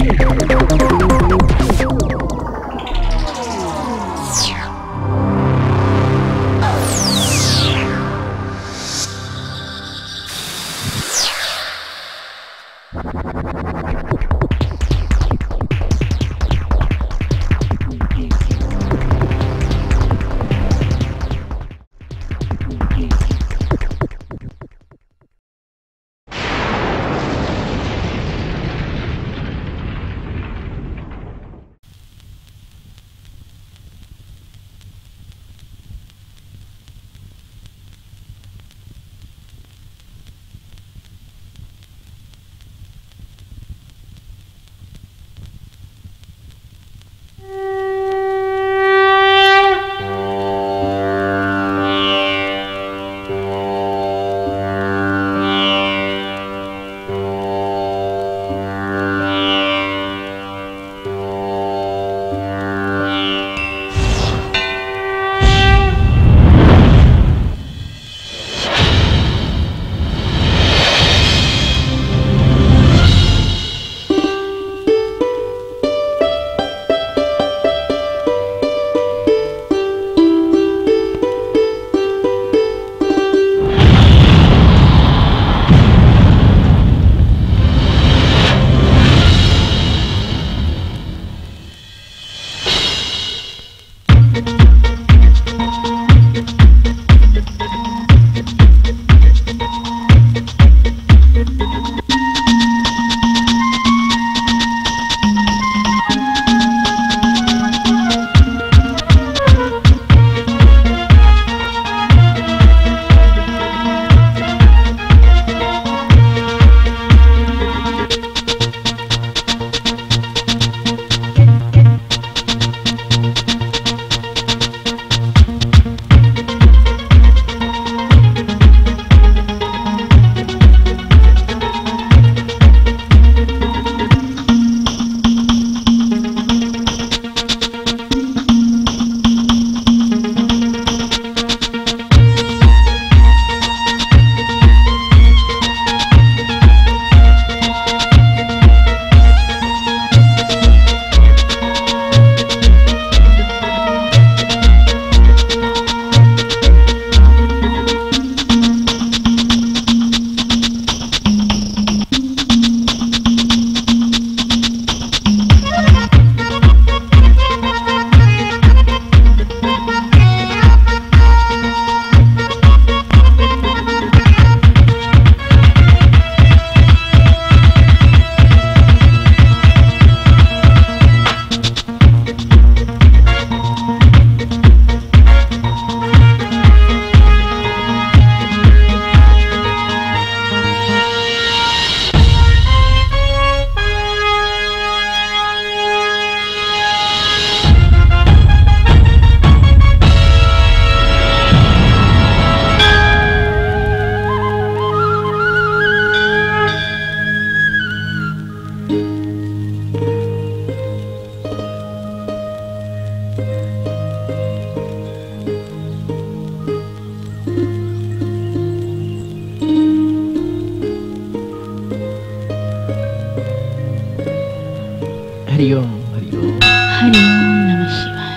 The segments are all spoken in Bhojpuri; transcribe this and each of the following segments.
हरिओम हरिओम हरि ओम नमः शिवाय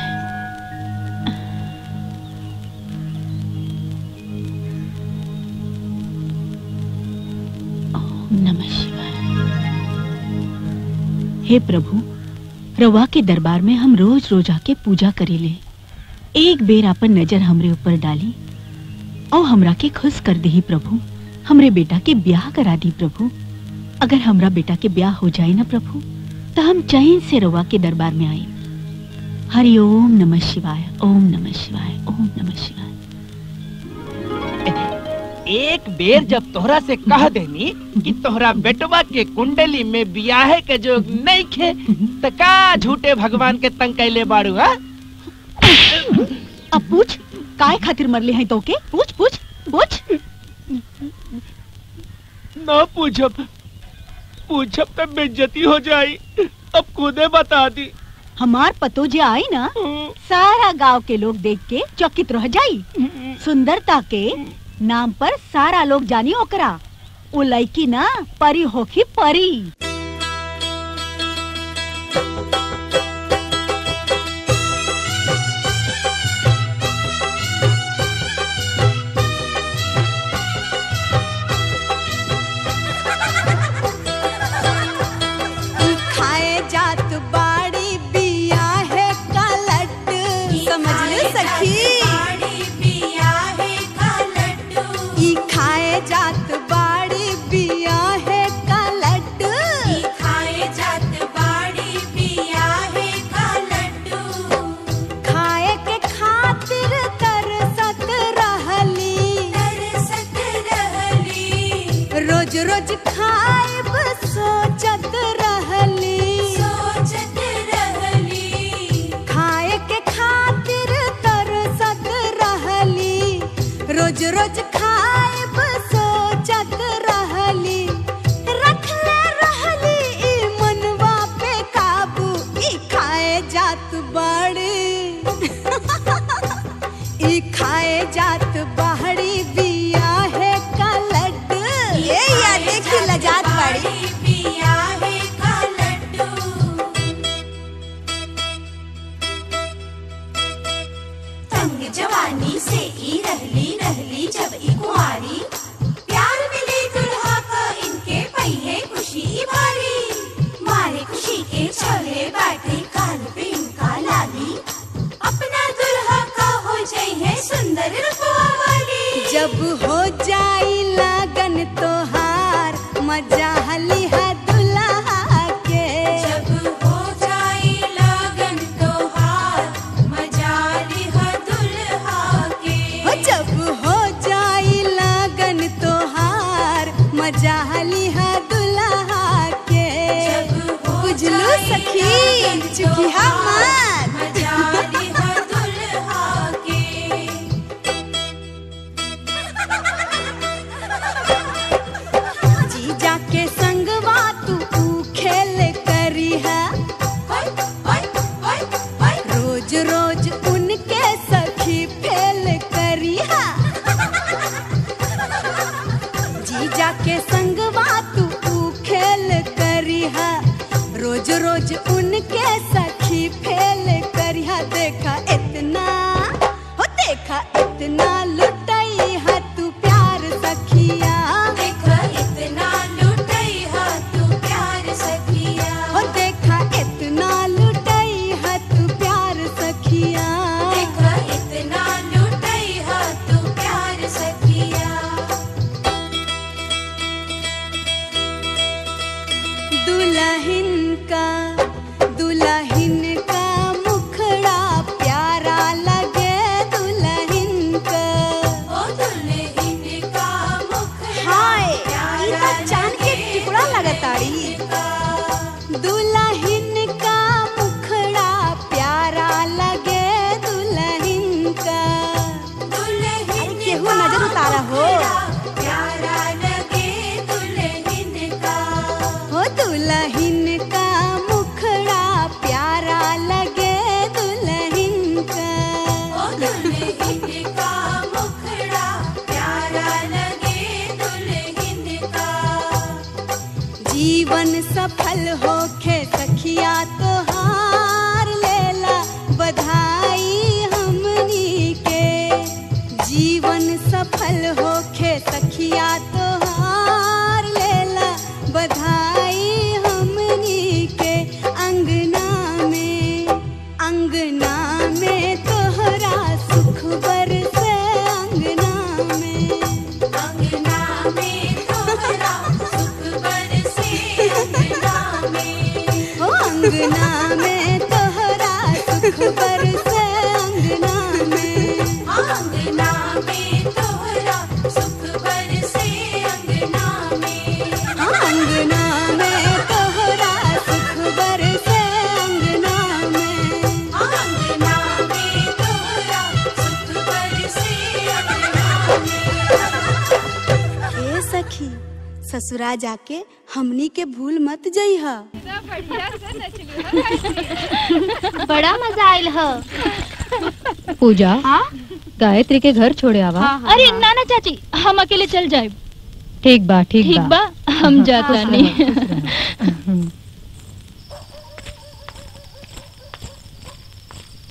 ओम नमः शिवाय हे प्रभु रवा के दरबार में हम रोज रोज आके पूजा करेले एक बेर अपन नजर हमरे ऊपर डाली और हमरा के खुश कर दही प्रभु हमरे बेटा के ब्याह करा दी प्रभु अगर हमरा बेटा के ब्याह हो जाए ना प्रभु तो हम चैन से रवा के दरबार में आए हरि ओम नमः शिवाय ओम नमः शिवाय ओम नमः शिवाय एक बेर जब तोहरा से कह देनी कि तोहरा बेटवा के कुंडली में बियाहे के जो नहीं खे त का झूठे भगवान के तंग कैले बाड़ू हा अब पूछ काय खातिर मरले हैं तोके पूछ पूछ पूछ न पूछब पूछब तो बेइज्जती हो जाई अब खुदे बता दी हमार पतो जे आई ना सारा गांव के लोग देख के चकित रह जाई सुंदरता के नाम पर सारा लोग जानी ओकरा वो लड़की ना परी होखी परी खाए जात बाड़ी बिया है कलट समझ ले सखी ई खाए जात बाड़ी बिया है कलट खाए के खातिर तरसत रहली रोज रोज खाएब सोचत रहली खाए के खातिर तरसत रहली रोज रोज खाएब सोचत रहली रखले रहली ई मनवा पे काबू ई खाए जात बड़ी ई खाए जात बाहरी बिया है कलट ये या देखी लजात बाड़ी जवानी से ई रहली रहली जब ई कुंवारी प्यार मिले दुल्हा का इनके पहिए खुशी ई भारी मारे खुशी के छोले बैठे कान पे इनका लाली अपना दुल्हा का हो जाई है सुंदर रुपवा वाली जब हो जाई लगन तोहार मजा हली है दुल्हा के जब हो जाई लगन तोहार मजा लिहा दुल्हा के हो जब हो जाई लगन तोहार मजा हली है दुल्हा के जब हो बुझलू जाई सखी लगन चुकी तोहार, मत मजा लिहा दुल्हा के जीजा के संगवा तू ऊ खेल करी है ओय ओय ओय ओय रोज रोज उनके सखी फेल करी है जीजा के संगवा तू ऊ खेल करी है रोज रोज उनके सखी फेल करी है देखा इतना हो देखा इतना लुटई है तू प्यार सखिया देखा इतना लुटई हा तू प्यार सखिया हो देखा इतना लुटई है तू प्यार सखिया देखा इतना लुटई हा तू प्यार सखिया दुल्हन का दुल्हन का मुखड़ा प्यारा लगे दुल्हन का ओ दुल्हन का मुखड़ा हाय ई प्यारा तो चांद के लगे टुकड़ा लगताड़ी का। दुल्हन का मुखड़ा प्यारा लगे दुल्हन का दुल्हन अरे केहू का नजर उतारा हो। मुखड़ा प्यारा लगे दुल्हन का हो दुल्हन का मुखड़ा प्यारा लगे दुल्हन का ओ दुल्हन का मुखड़ा प्यारा लगे दुल्हन का जीवन सफल होखे सखिया तोहार लेला बधाई हमनी के जीवन सफल होखे सखिया तोहार लेला बधाई हमनी के अंगना में अंगना में तोहरा सुख बरसे अंगना में अंगना में तोहरा सुख बरसे अंगना में ओ अंगना में तोहरा सुख बरसे अंगना में अंगना में तोहरा सुख बरसे अंगना में अंगना में तोहरा सुख बरसे अंगना में अंगना में तोहरा सुख बरसे अंगना में ए सखी ससुरा जाके हमनी के भूल मत जइहा बड़ा मजा आयल ह पूजा गायत्री के घर छोड़े आवा अरे नाना चाची हम अकेले चल जाए ठीक बा ठीक, ठीक बा हम जाता नहीं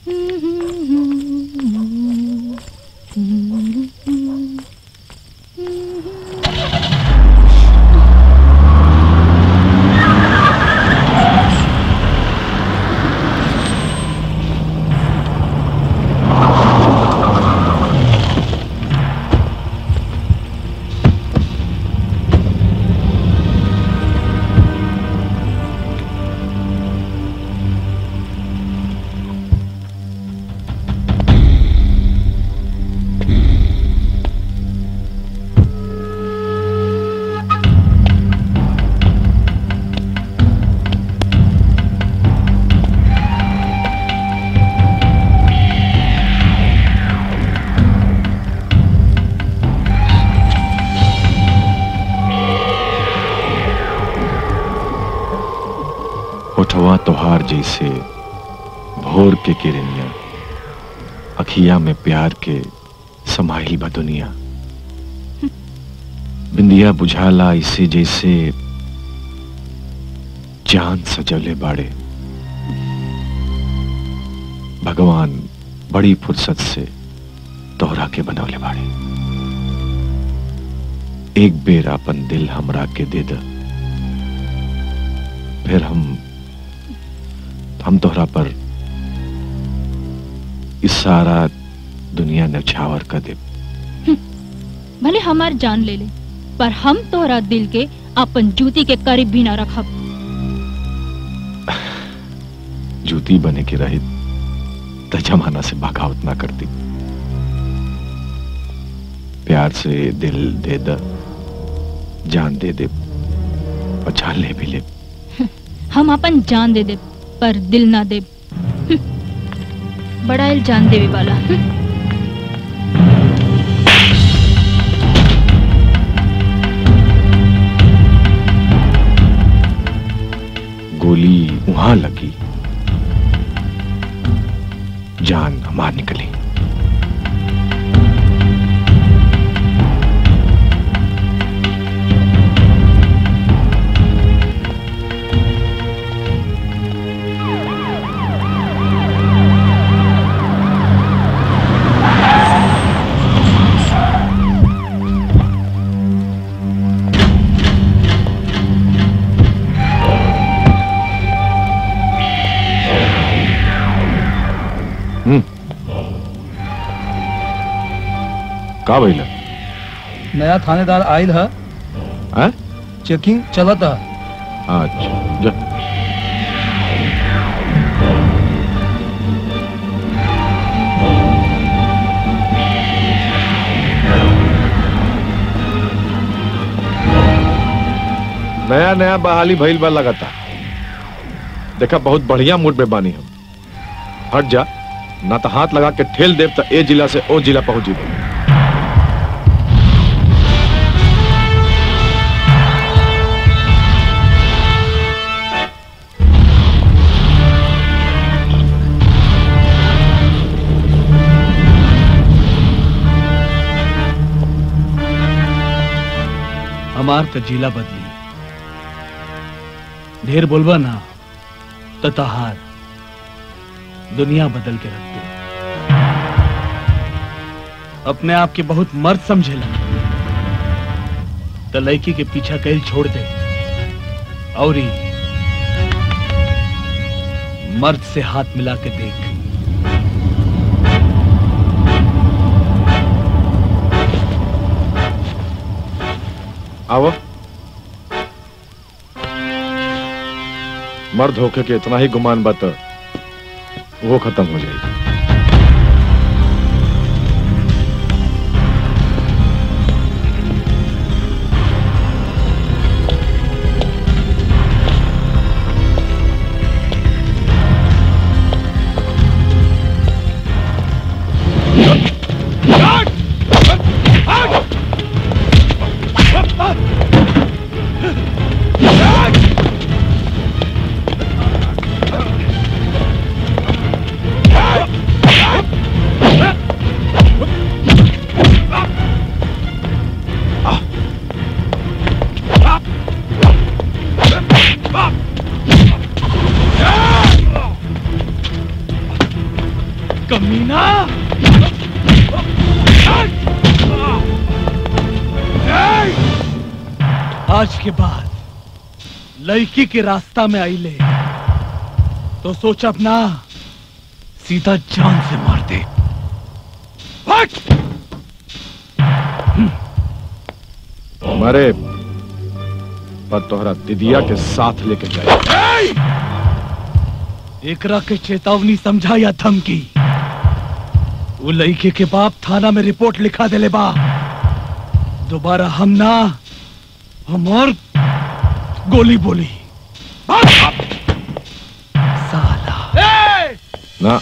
उठवा तोहार जैसे भोर के किरनिया अखिया में प्यार के समाइल बा दुनिया बिंदिया बुझाला इसे जैसे चांद सजले बाड़े भगवान बड़ी फुर्सत से तोहरा के बनवले बाड़े एक बेर अपन दिल हमरा के दे द फिर हम हम तोहरा पर इस सारा दुनिया नछावर कर दे भले हमार जान ले ले पर हम तोहरा दिल के अपन जूती के करीब भी ना रखब जूती बने के रहित त जमाना से बगावत ना करती प्यार से दिल दे द जान दे दे और जान ले भी ले हम अपन जान दे दे पर दिल ना दे बड़ा इल्जाम देवे वाला गोली वहां लगी जान हमार निकली हम्म का भइल नया थानेदार आयल है हैं? चेकिंग चलत है अच्छा जा नया नया बहाली भइल बा लगाता देखा बहुत बढ़िया मूड में बानी हम हट जा ना तो हाथ लगा के ठेल देव तो ए जिला से ओ जिला पहुंच जीबो हमार तो जिला बदली ढेर बोलबा ना तो तहार दुनिया बदल के रख दे अपने आप के बहुत मर्द समझेला तो लड़की के पीछा कैल छोड़ दे और ही मर्द से हाथ मिला के देख आओ मर्द होके के इतना ही गुमान बत वो खत्म हो जाएगी Ah! कमीना आज के बाद लड़की के रास्ता में आई ले तो सोच अपना सीधा जान से मार दे हट! मरे पर तोहरा दिदिया के साथ लेके जाए एकरा के चेतावनी समझा या धमकी वो लड़के के बाप थाना में रिपोर्ट लिखा देले बा दोबारा हम ना हमार गोली बोली साला ना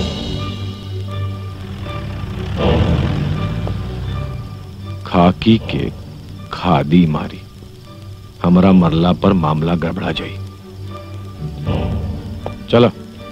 खाकी के खादी मारी हमरा मरला पर मामला गड़बड़ा जाई चलो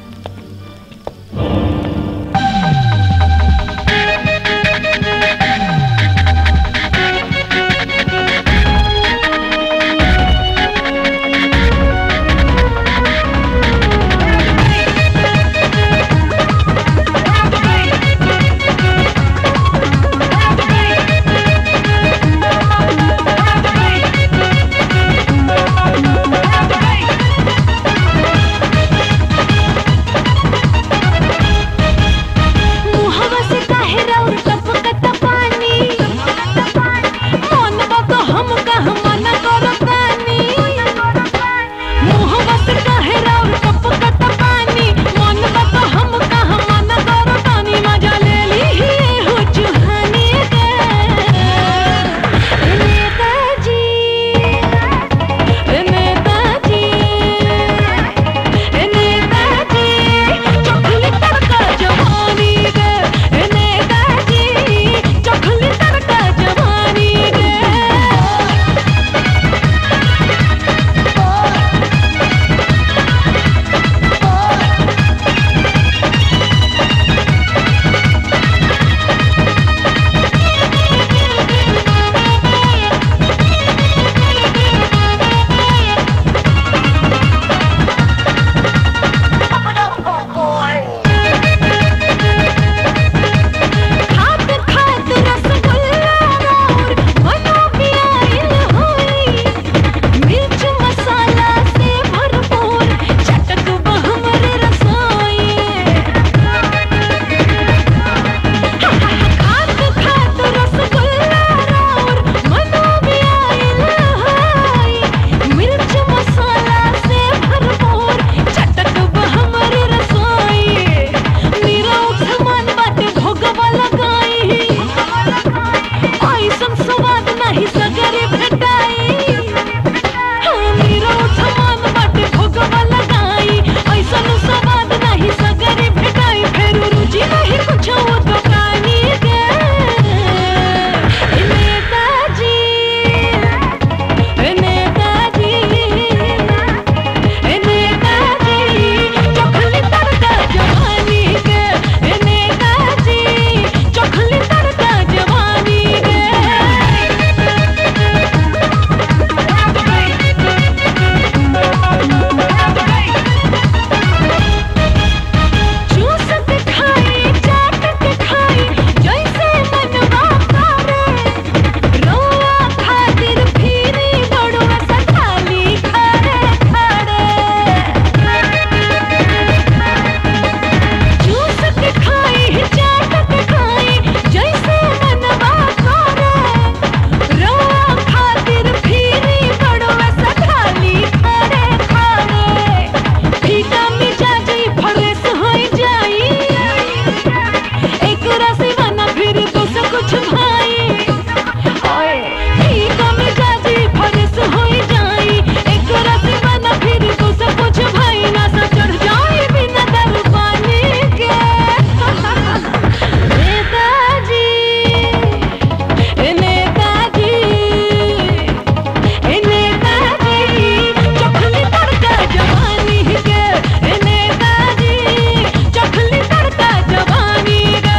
मुहवा से काहे राउर टपकत पानी मन बक हम कह मन करतानी मुहवा से काहे राउर टपकत पानी मन बक हम कह मन करतानी मजा ले ली हो चुहानी के नेताजी नेताजी नेताजी चखली तड़का जवानी गे नेताजी चखली तड़का जवानी गे खात खात रसगुल्ला और मनो पियाइल होई मिर्च मसाला से भरपूर चटक बहमर रसोई खात खात रसगुल्ला और मनो पियाइल होई मिर्च मसाला से भरपूर चटक बहमर रसोई मेरा सामान बाटे भोगवा लगाई ऐसन स्वाद नहीं सगरे भेटाई हाँ, मेरा सामान बाटे भोगवा लगाई ऐसन स्वाद नहीं सगरे भेटाई फेर रुचि नहीं कुछ वो दुकानी के नेताजी नेताजी नेताजी चखली तड़का जवानी के नेताजी चखली तड़का जवानी के चूस के खाई चाट के खाई जैसे मनवा करे रोआ खातिर फिरी बड़ुआ सथाली खड़े खड़े चूस के खाई चाट के खाई जैसे मनवा करे रोआ खातिर फिरी बड़ुआ सथाली खड़े खड़े फीका मिजाजी फरेस होई जाई एक रसीवा ना फिर दोसर कुछ भाई ओए फीका मिजाजी फरेस होई जाई एक रसीवा ना फिर दोसर कुछ भाई ना सा चढ़ जाई बिना दारू पानी के नेताजी नेताजी नेताजी चखली तड़का जवानी के नेताजी चखली तड़का जवानी के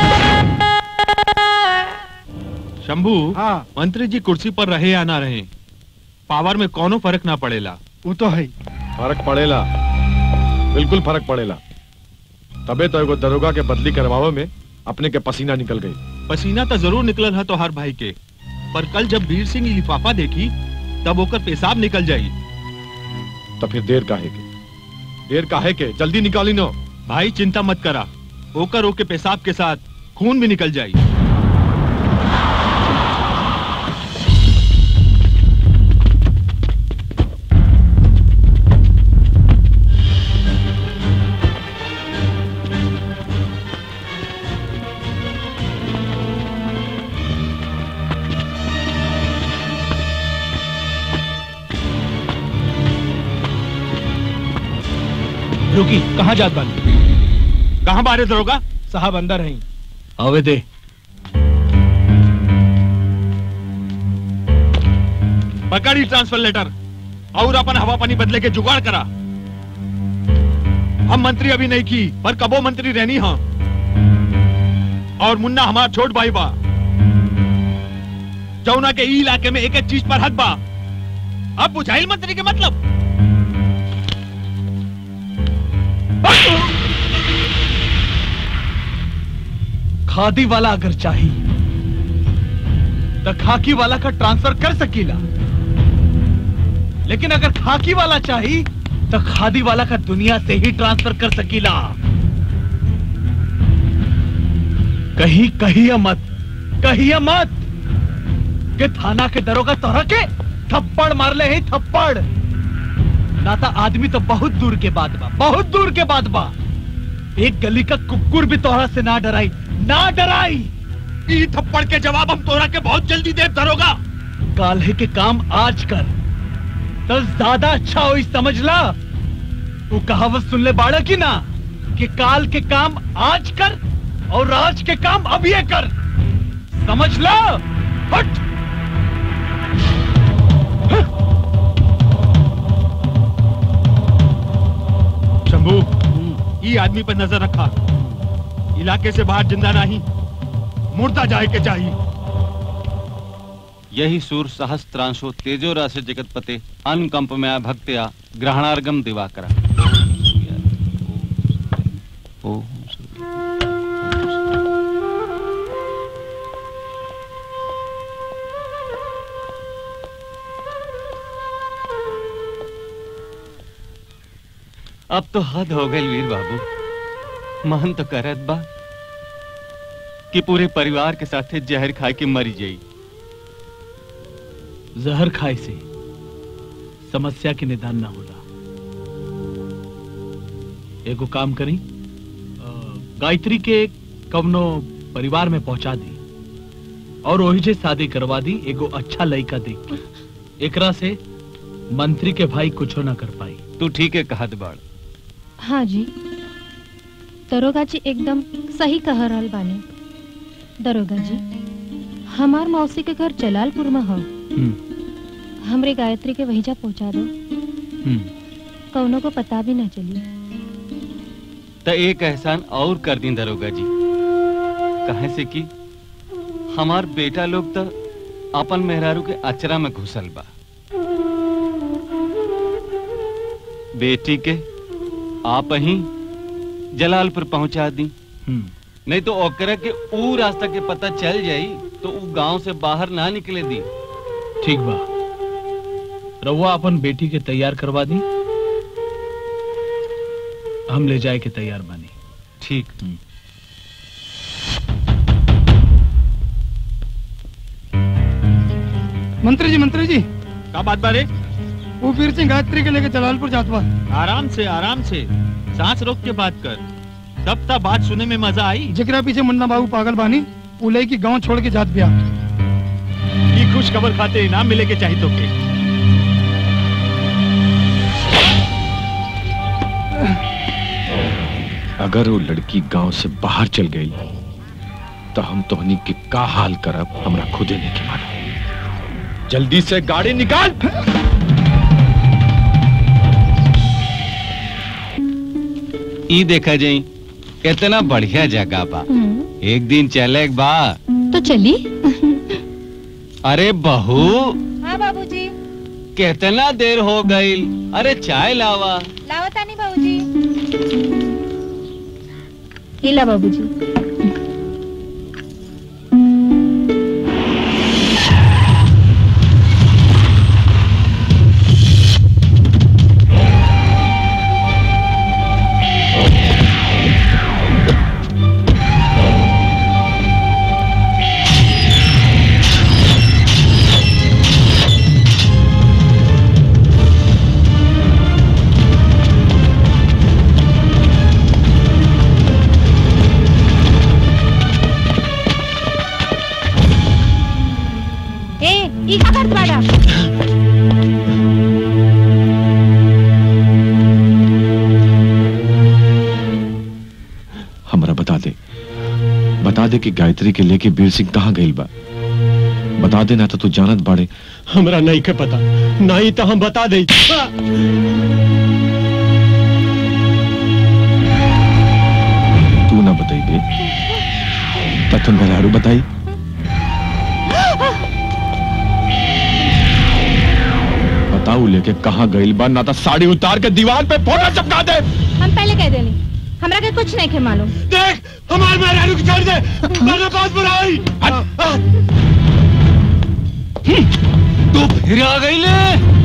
शंभू मंत्री जी कुर्सी पर रहे या ना रहे पावर में कोनो फर्क ना पड़ेला वो तो है फर्क पड़ेला बिल्कुल फर्क पड़ेला तबे तो एगो दरोगा के बदली करवावे में अपने के पसीना निकल गई पसीना तो जरूर निकलल है तोहार भाई के पर कल जब वीर सिंह ई लिफाफा देखी तब ओकर पेशाब निकल जाई तो फिर देर काहे के देर काहे के जल्दी निकाली नो भाई चिंता मत करा ओकर ओके पेशाब के साथ खून भी निकल जाई रुकी कहाँ जात बानी कहाँ बारे दरोगा साहब अंदर हैं आवे दे पकड़ी ट्रांसफर लेटर और अपन हवा पानी बदले के जुगाड़ करा हम मंत्री अभी नहीं की पर कबो मंत्री रहनी हाँ और मुन्ना हमारा छोट भाई बा जौना के ई इलाके में एक एक चीज पर हक बा अब बुझाइल मंत्री के मतलब खादी वाला अगर चाहिए तो खाकी वाला का ट्रांसफर कर सकीला लेकिन अगर खाकी वाला चाहिए तो खादी वाला का दुनिया से ही ट्रांसफर कर सकीला कहीं कहिए मत कहिए मत कि थाना के दरोगा तोहरा के थप्पड़ मार ले ही थप्पड़ ना तो आदमी तो बहुत दूर के बाद बा बहुत दूर के बाद बा एक गली का कुकुर भी तोहरा से ना डराई ना डराई ई थप्पड़ के जवाब हम तोरा के बहुत जल्दी दे दरोगा काल्हे के काम आज कर तो ज्यादा अच्छा हो समझ ला वो कहावत सुन ले बाड़ा की ना कि काल के काम आज कर और आज के काम अब ये कर समझ ला हट शंभू ई आदमी पर नजर रखा इलाके से बाहर जिंदा नहीं मुर्दा जाए के चाहिए यही सूर सहस्त्रांशो तेजो राशि जगतपते अनुकंप में भक्त्या ग्रहणार्गम दिवाकर अब तो हद हो गई वीर बाबू मन तो करत बा कि पूरे परिवार के साथे जहर खा के मरी जाई जहर खाए से समस्या के निदान ना होला एगो काम करी अ, गायत्री के कवनो परिवार में पहुंचा दी और वही से शादी करवा दी एगो अच्छा लड़का देख के एकरा से मंत्री के भाई कुछो ना कर पाई तू ठीक है कहत बाड़ हाँ जी दरोगा जी एकदम सही कह रहल बानी दरोगा जी हमार मौसी के घर जलालपुर में हो हमरे गायत्री के वहीजा पहुंचा दो कौनो को पता भी ना चली तो एक एहसान और कर दी दरोगा जी कहे से कि हमार बेटा लोग तो अपन मेहरारू के अचरा में घुसल बा बेटी के आप ही जलालपुर पहुंचा दी नहीं तो ओकरा के ऊ रास्ता के पता चल जाई तो ऊ गांव से बाहर ना निकले दी ठीक बा रउआ अपन बेटी के तैयार करवा दी हम ले जाए के तैयार बानी ठीक मंत्री जी मंत्री जी का बात बारे वो वीर सिंह गायत्री के लेके जलालपुर जात बा आराम से आराम से सांस रोक के बात कर तब तक बात सुने में मजा आई जेकरा पीछे मुन्ना बाबू पागल बानी उलई की गांव छोड़ के जात बिया ये खुश खबर खाते इनाम मिले के चाहिए तो के अगर वो लड़की गांव से बाहर चल गई तो हम तोहनी के का हाल करब हमरा खुदे नहीं के मालूम जल्दी से गाड़ी निकाल ई देखा जाई कितना बढ़िया जगह बा एक दिन चले बा तो चली अरे बहू हाँ बाबूजी कितना देर हो गई अरे चाय लावा लावतानी बाबूजी लीला बाबूजी ए ई का करत बाड़ा हमरा बता दे बता दे कि गायत्री के लेके बीर सिंह कहाँ गइल बा बता दे ना तो तू जानत बाड़े हमरा नहीं के पता नहीं तो हम बता दे तू ना बताई बे तथन भलारू बताई बताऊ लेके कहाँ गइल बा ना तो साड़ी उतार के दीवार पे फोटो चिपका दे हम पहले कह देनी हमरा के कुछ नहीं के मालूम देख हमार मेहरारू को छोड़ दे मैंने बहुत बुराई तू फिर आ गई ले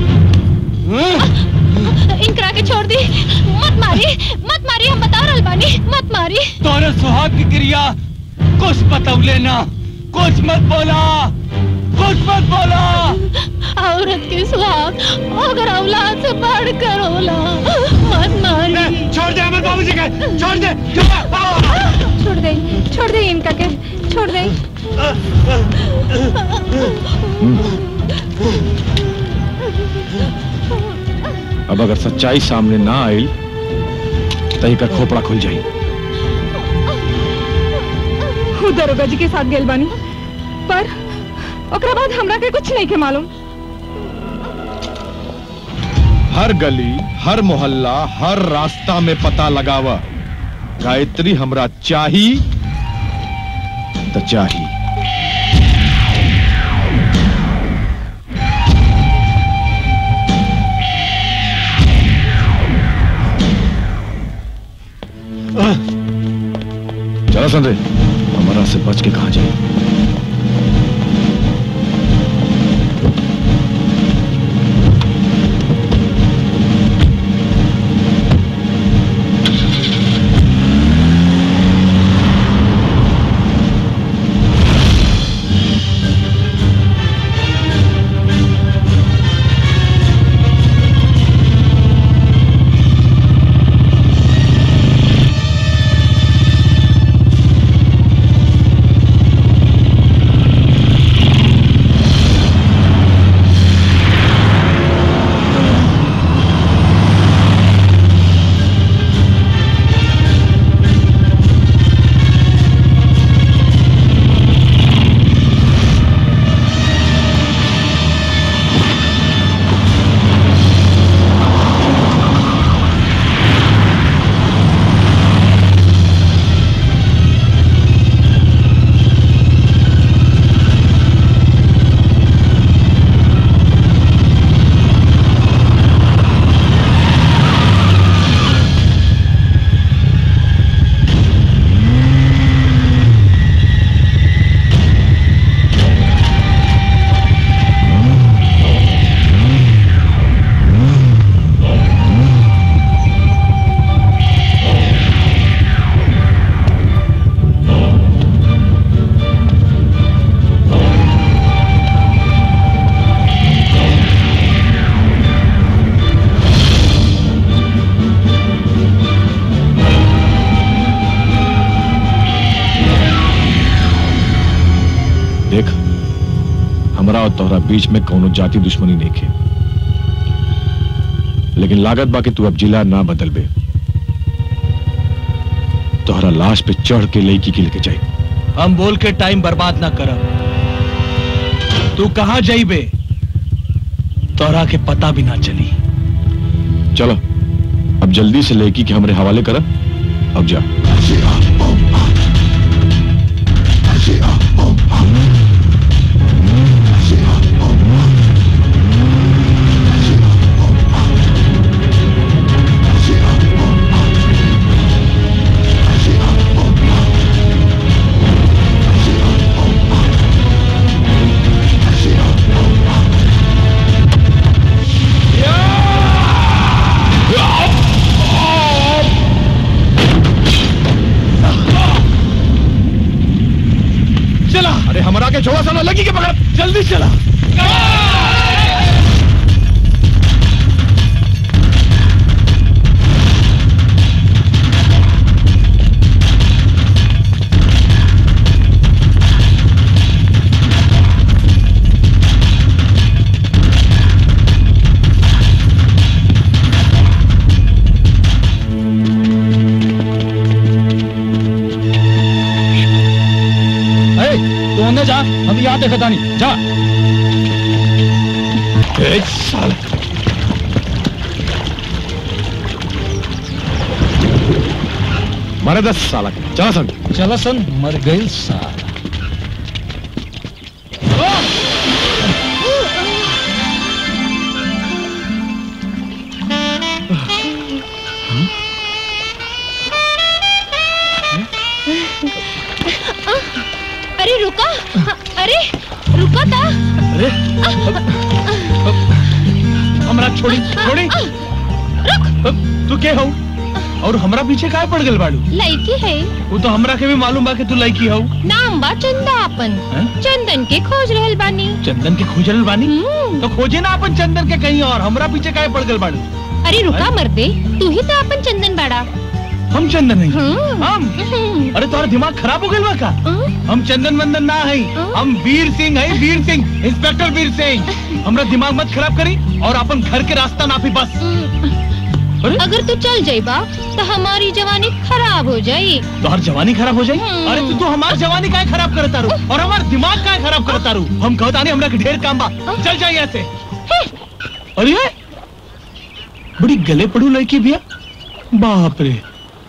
इनकरा के छोड़ दी मत मारी मत मारी हम बता रहल बानी मत मारी तोरे सुहाग की क्रिया कुछ बतौले ना कुछ मत बोला कुछ मत बोला औरत के सुहाग अगर औलाद से बढ़ कर होला मत मारी छोड़ दे अमर बाबूजी के छोड़ दे छोड़ दे छोड़ दे इनका के छोड़ दे अब अगर सच्चाई सामने ना आई तही का खोपड़ा खुल जाई हूँ दरोगा जी के साथ गेल बानी पर ओकरा बाद हमरा के कुछ नहीं के मालूम हर गली हर मोहल्ला हर रास्ता में पता लगावा गायत्री हमरा चाही तो चाही चलो संजय हमारा से बच के कहा जाए देख हमरा और तोहरा बीच में कोनो जाति दुश्मनी नहीं खे लेकिन लागत बा कि तू अब जिला ना बदल बे तोहरा लाश पे चढ़ के लड़की के लेके जाए हम बोल के टाइम बर्बाद ना करब तू कहाँ जाइबे तोरा के पता भी ना चली चलो अब जल्दी से लड़की के हमरे हवाले कर अब जा चलो लगी के पकड़ जल्दी चला ए, तू अंदर जा हम यहाँ देखा था नहीं जा ए, साला मारे दस साला चला सन चला सन मर गई साला अरे रुका अरे रुका था अरे हमरा छोड़ी छोड़ी तू के हो और हमरा पीछे काय पड़ गल बाड़ू लड़की है वो तो हमरा के भी मालूम बा कि तू लड़की हो नाम बा चंदा अपन हैं? चंदन के खोज रहल बानी चंदन के खोजल बानी तो खोजे ना अपन चंदन के कहीं और हमरा पीछे काय पड़ गल बाड़ू अरे रुका मर्दे तू ही तो अपन चंदन बाड़ा हम चंदन नहीं हम अरे तुम्हारा दिमाग खराब हो गया बा का हम चंदन वंदन ना है हम वीर सिंह है वीर सिंह इंस्पेक्टर वीर सिंह हमरा दिमाग मत खराब करी और अपन घर के रास्ता नापी बस अगर तू चल जाइबा तो हमारी जवानी खराब हो जाई तो हर जवानी खराब हो जाए अरे तू तो हमार जवानी काय खराब करता रू और हमार दिमाग काय खराब करता रू हम कहता नहीं हमरा के ढेर काम बा चल जाए यहाँ से अरे ये? बड़ी गले पड़ू लड़की भैया बाप रे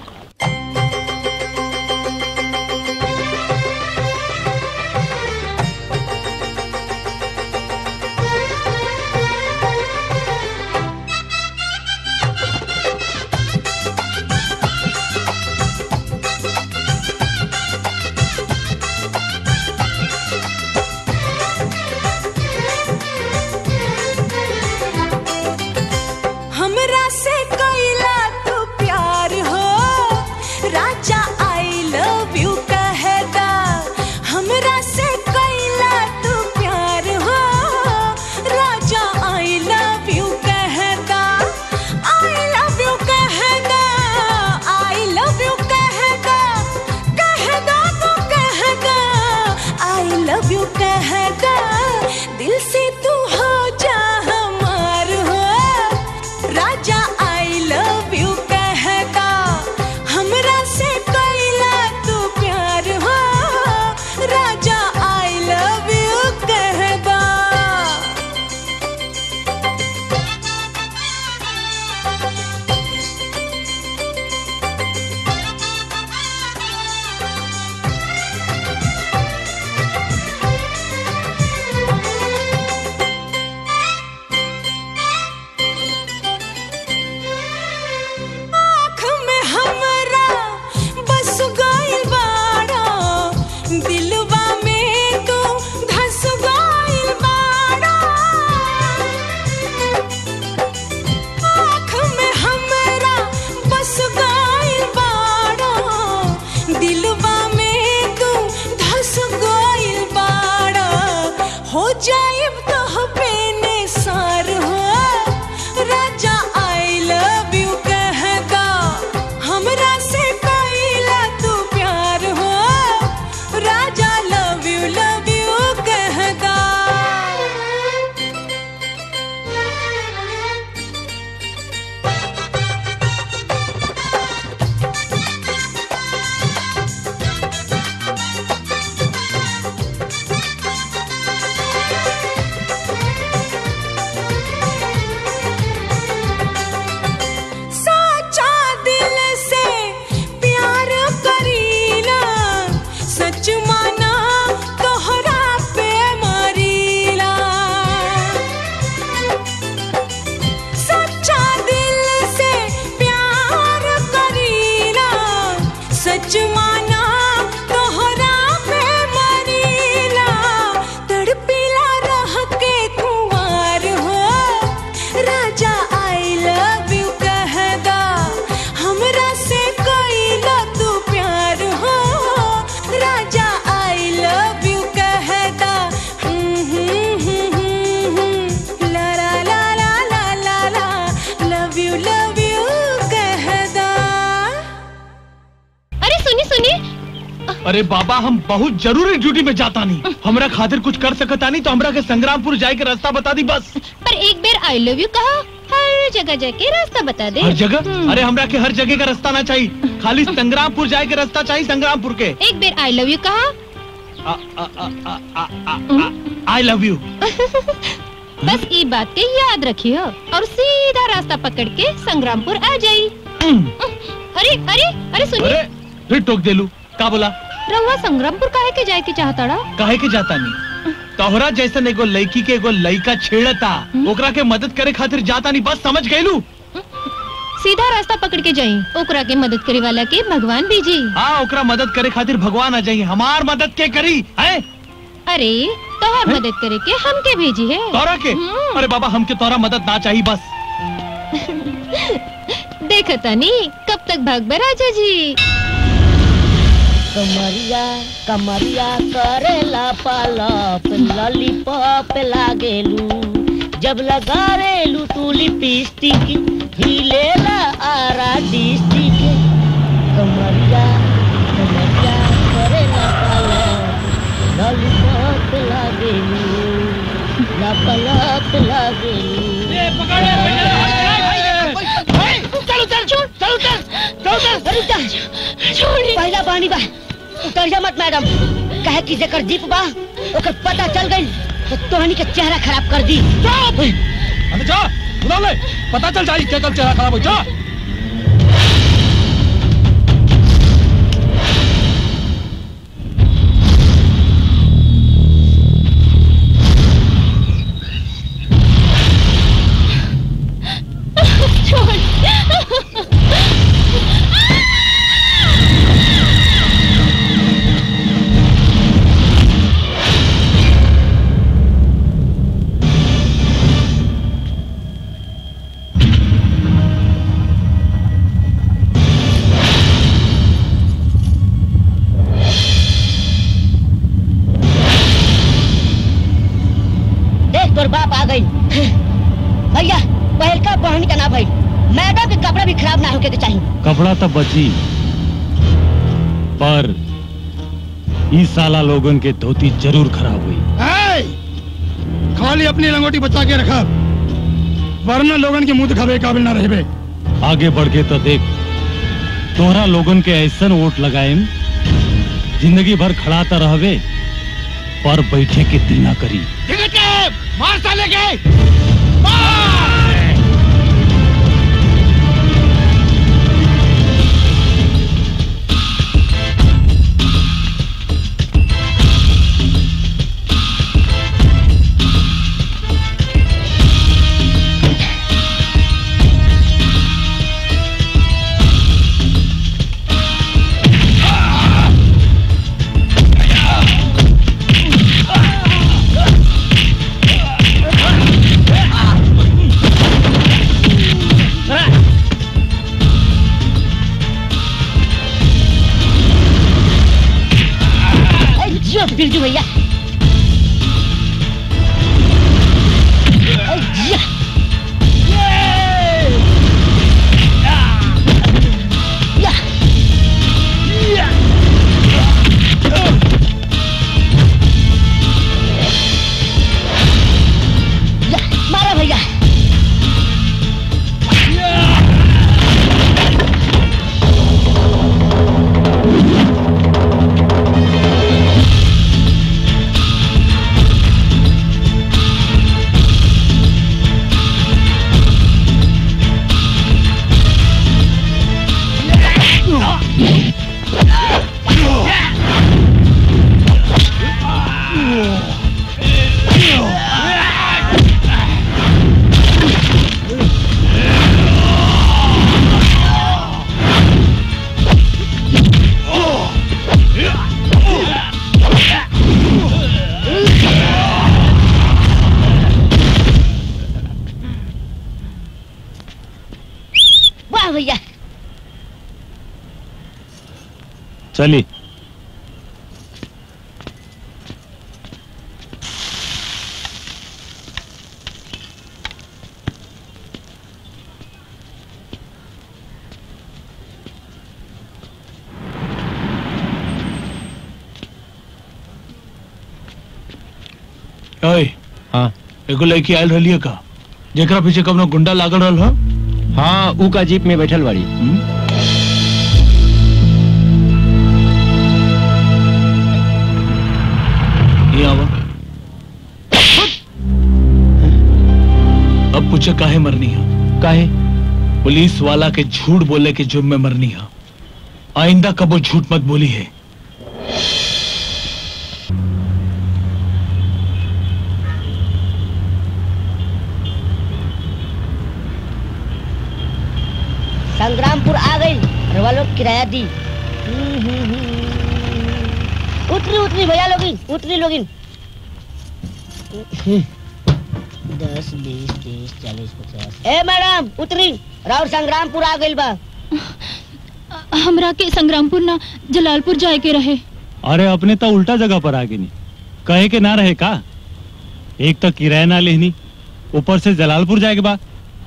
हमरा से कैला तू प्यार हो राजा आई लव यू कहदा हमरा से कैला तू प्यार हो राजा आई लव यू कहदा आई लव यू कहदा आई लव यू कहदा कहदा तो कहदा आई लव यू कहदा दिल से तू हो जा हमार हो राजा आई लव यू कहता हमरा से कैला तू प्यार हो राजा आई लव यू कहता आँख में हमरा बस गइल बाड़ा दिलवा में तू धस गइल बाड़ा आँख में हमरा बस गइल बाड़ा दिलवा में तू धस गइल बाड़ा हो जाइब तो बेने सार हो राजा आई लव यू कहदा हमरा से कैला तू प्यार हो राजा लव यू लव यू कहदा साचा दिल से प्यार करीला सच माना तोहरा पे मरीला सच्चा दिल से प्यार करीला सच माना तोहरा पे मरीला तड़पीला रह के कुंवार हो राजा आई लव यू कहदा हमरा से कैला तू प्यार हो राजा आई लव यू कहदा अरे बाबा हम बहुत जरूरी ड्यूटी में जाता नहीं हमरा खातिर कुछ कर सकता नहीं तो हमरा के संग्रामपुर जाए के रास्ता बता दी बस पर एक बार आई लव यू कहा हर जगह जाके रास्ता बता दे हर जगह अरे हमरा के हर जगह का रास्ता ना चाहिए खाली संग्रामपुर जाए के रास्ता चाहिए संग्रामपुर के एक बार आई लव यू कहा आई लव यू बस ये बात के याद रखियो और सीधा रास्ता पकड़ के संग्रामपुर आ जाई अरे अरे अरे सुनिए अरे फिर टोक देलू का बोला रहुआ संग्रामपुर काहे के जाए के चाहता काहे के जाता नहीं तोहरा जैसन एगो लड़की के एगो लड़का छेड़ता ओकरा के मदद करे खातिर जाता नहीं बस समझ गईलू सीधा रास्ता पकड़ के जाई ओकरा के मदद करे वाला के भगवान भेजी हाँ ओकरा मदद करे खातिर भगवान आ जाइए हमार मदद के करी है अरे तोहर मदद करे के हमके भेजी है तोरा के अरे बाबा हमके तोरा मदद ना चाहिए बस देखता नहीं कब तक भाग राजा जी कमरिया कमरिया करेला पालप लॉलीपॉप लागेलू जब लगावेलू तू लिपस्टिक हिलेला आरा डिस्टिक कमरिया कमरिया करेला पालप लॉलीपॉप लागेलू लपलप लागेलू चल उतर छोड़ चल उतर चल उतर अरे उतर छोड़ पहला पानी बा उतर जा मत मैडम कहे कि जेकर जीप बा ओकर पता चल गई तो तोहनी के चेहरा खराब कर दी अरे जा बुला ले पता चल जाई क्या कब चेहरा खराब हो जा देख तोर बाप आ गई भैया पहल का बहन का ना भाई मैडम के कपड़ा भी खराब ना होके के चाहिए कपड़ा तो बची पर इस साला लोगन के धोती जरूर खराब हुई ए! खाली अपनी लंगोटी बचा के रखा वरना लोगन के मुंह दिखावे काबिल ना रहबे आगे बढ़ के तो देख तोहरा लोगन के ऐसन वोट लगाएम जिंदगी भर खड़ाता रहबे पर बैठे के दिल ना करी मार साले के ए, जियो बिरजू भैया ए, जिया। या। या, मारा भैया वाह भैया चली ओए हाँ एगो लड़की आयल रही का जेकरा पीछे कवनो गुंडा लागल रहल हो हाँ ऊ का जीप में बैठल बाड़ी ये आवा अब पूछे काहे मरनी है काहे पुलिस वाला के झूठ बोले के जुर्म में मरनी है आइंदा कबो झूठ मत बोली है संग्रामपुर आ गई रवा लोग किराया दी हम्म, हम्म, हम्म। उतरी उतरी भैया लोगिन उतरी लोगिन दस बीस तीस चालीस पचास ए मैडम उतरी राउर संग्रामपुर आ गई बा हमरा के संग्रामपुर ना जलालपुर जाए के रहे अरे अपने तो उल्टा जगह पर आ गई नहीं कहे के ना रहे का एक तो किराया ना लेनी ऊपर से जलालपुर जाए के बाद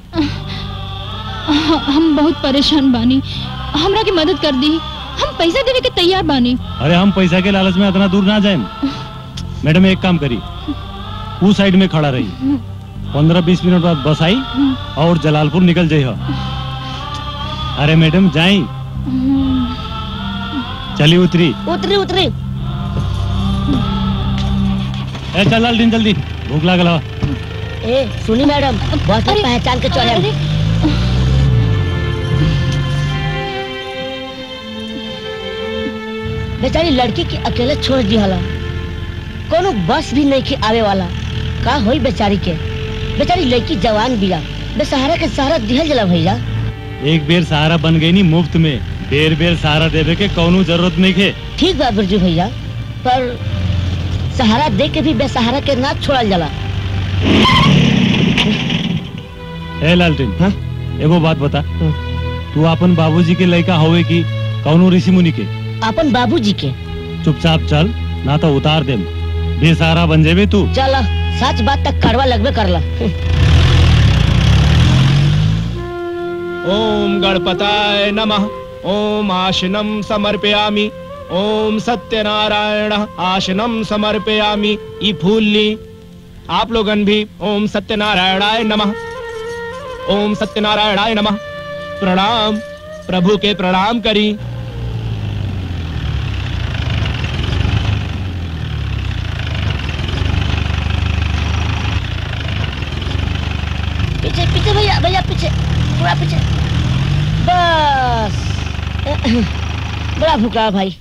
ह- हम बहुत परेशान बानी हमरा की मदद कर दी हम पैसा देवे के तैयार बानी अरे हम पैसा के लालच में इतना दूर ना जाए मैडम एक काम करी उस साइड में खड़ा रही पंद्रह बीस मिनट बाद बस आई और जलालपुर निकल जाइए अरे मैडम जाई चली उतरी उतरी उतरी ए चल लालटीन जल्दी भूख लागल हवा। ए सुनी मैडम बस में पहचान के चले बेचारी लड़की के अकेले छोड़ दी हला कोनो बस भी नहीं के आवे वाला का होई बेचारी के बेचारी लड़की जवान बिया बेसहारा के सहारा दिहल जला भैया एक बेर सहारा बन गई नी मुफ्त में बेर बेर सहारा देवे के कौनो जरूरत नहीं के ठीक बा बिरजू भैया पर सहारा दे के भी बेसहारा के ना छोड़ल जाला ए लालटेन एगो बात बता तू अपन बाबूजी के लड़का होवे की कौनो ऋषि मुनि के अपन बाबूजी के चुपचाप चल ना तो उतार दे बेसहारा बन जेबे तू चल सच बात तक कड़वा लगबे करला ओम गणपताय नमः ओम आशनम समर्पयामि ओम सत्यनारायण आशनम समर्पयामि ई फूल ली आप लोगन भी ओम सत्यनारायणाय नमः ओम सत्यनारायणाय नमः प्रणाम प्रभु के प्रणाम करी पीछे पीछे भैया भैया पीछे पूरा पीछे बस बड़ा भूखा भाई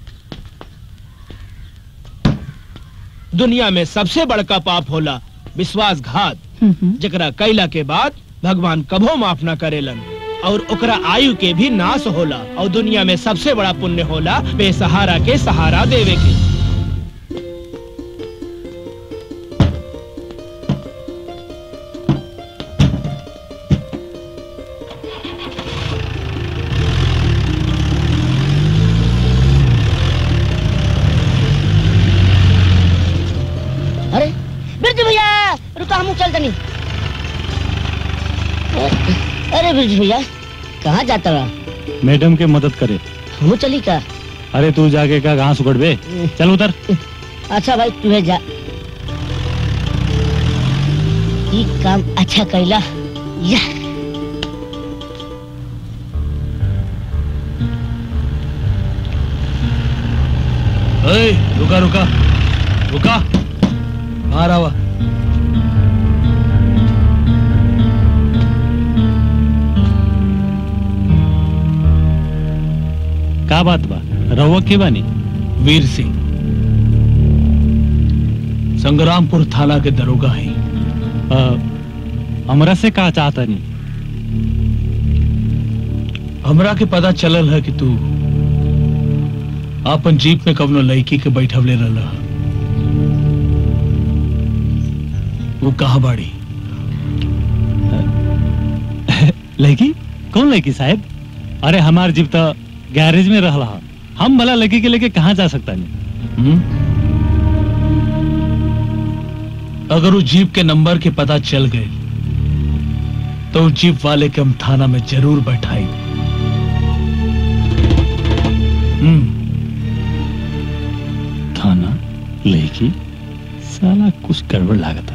दुनिया में सबसे बड़का पाप होला विश्वासघात जकरा कैला के बाद भगवान कभो माफ न करेलन और ओकरा आयु के भी नाश होला और दुनिया में सबसे बड़ा पुण्य होला बेसहारा के सहारा देवे के अरे बिरजू भैया रुको हम चल तनी अरे बिरजू भैया कहाँ जाता रहा मैडम के मदद करे हम चली का अरे तू जाके का घास उगड़ बे चल उतर अच्छा भाई तू जा ई काम अच्छा कैला या ए, रुका रुका रुका बाहर आवा का बात बा रहुआ के बानी वीर सिंह संग्रामपुर थाना के दरोगा है हमरा से का चाहता नहीं हमरा के पता चलल है कि तू अपन जीप में कवनो लड़की के बैठवले रहला वो कहा बाड़ी लड़की कौन लड़की साहब अरे हमार जीप तो गैरेज में रह रहा हम भला लड़की के लेके कहाँ जा सकता नहीं हम्म? अगर उस जीप के नंबर के पता चल गए तो उस जीप वाले के हम थाना में जरूर बैठाई थाना लड़की साला कुछ गड़बड़ लागता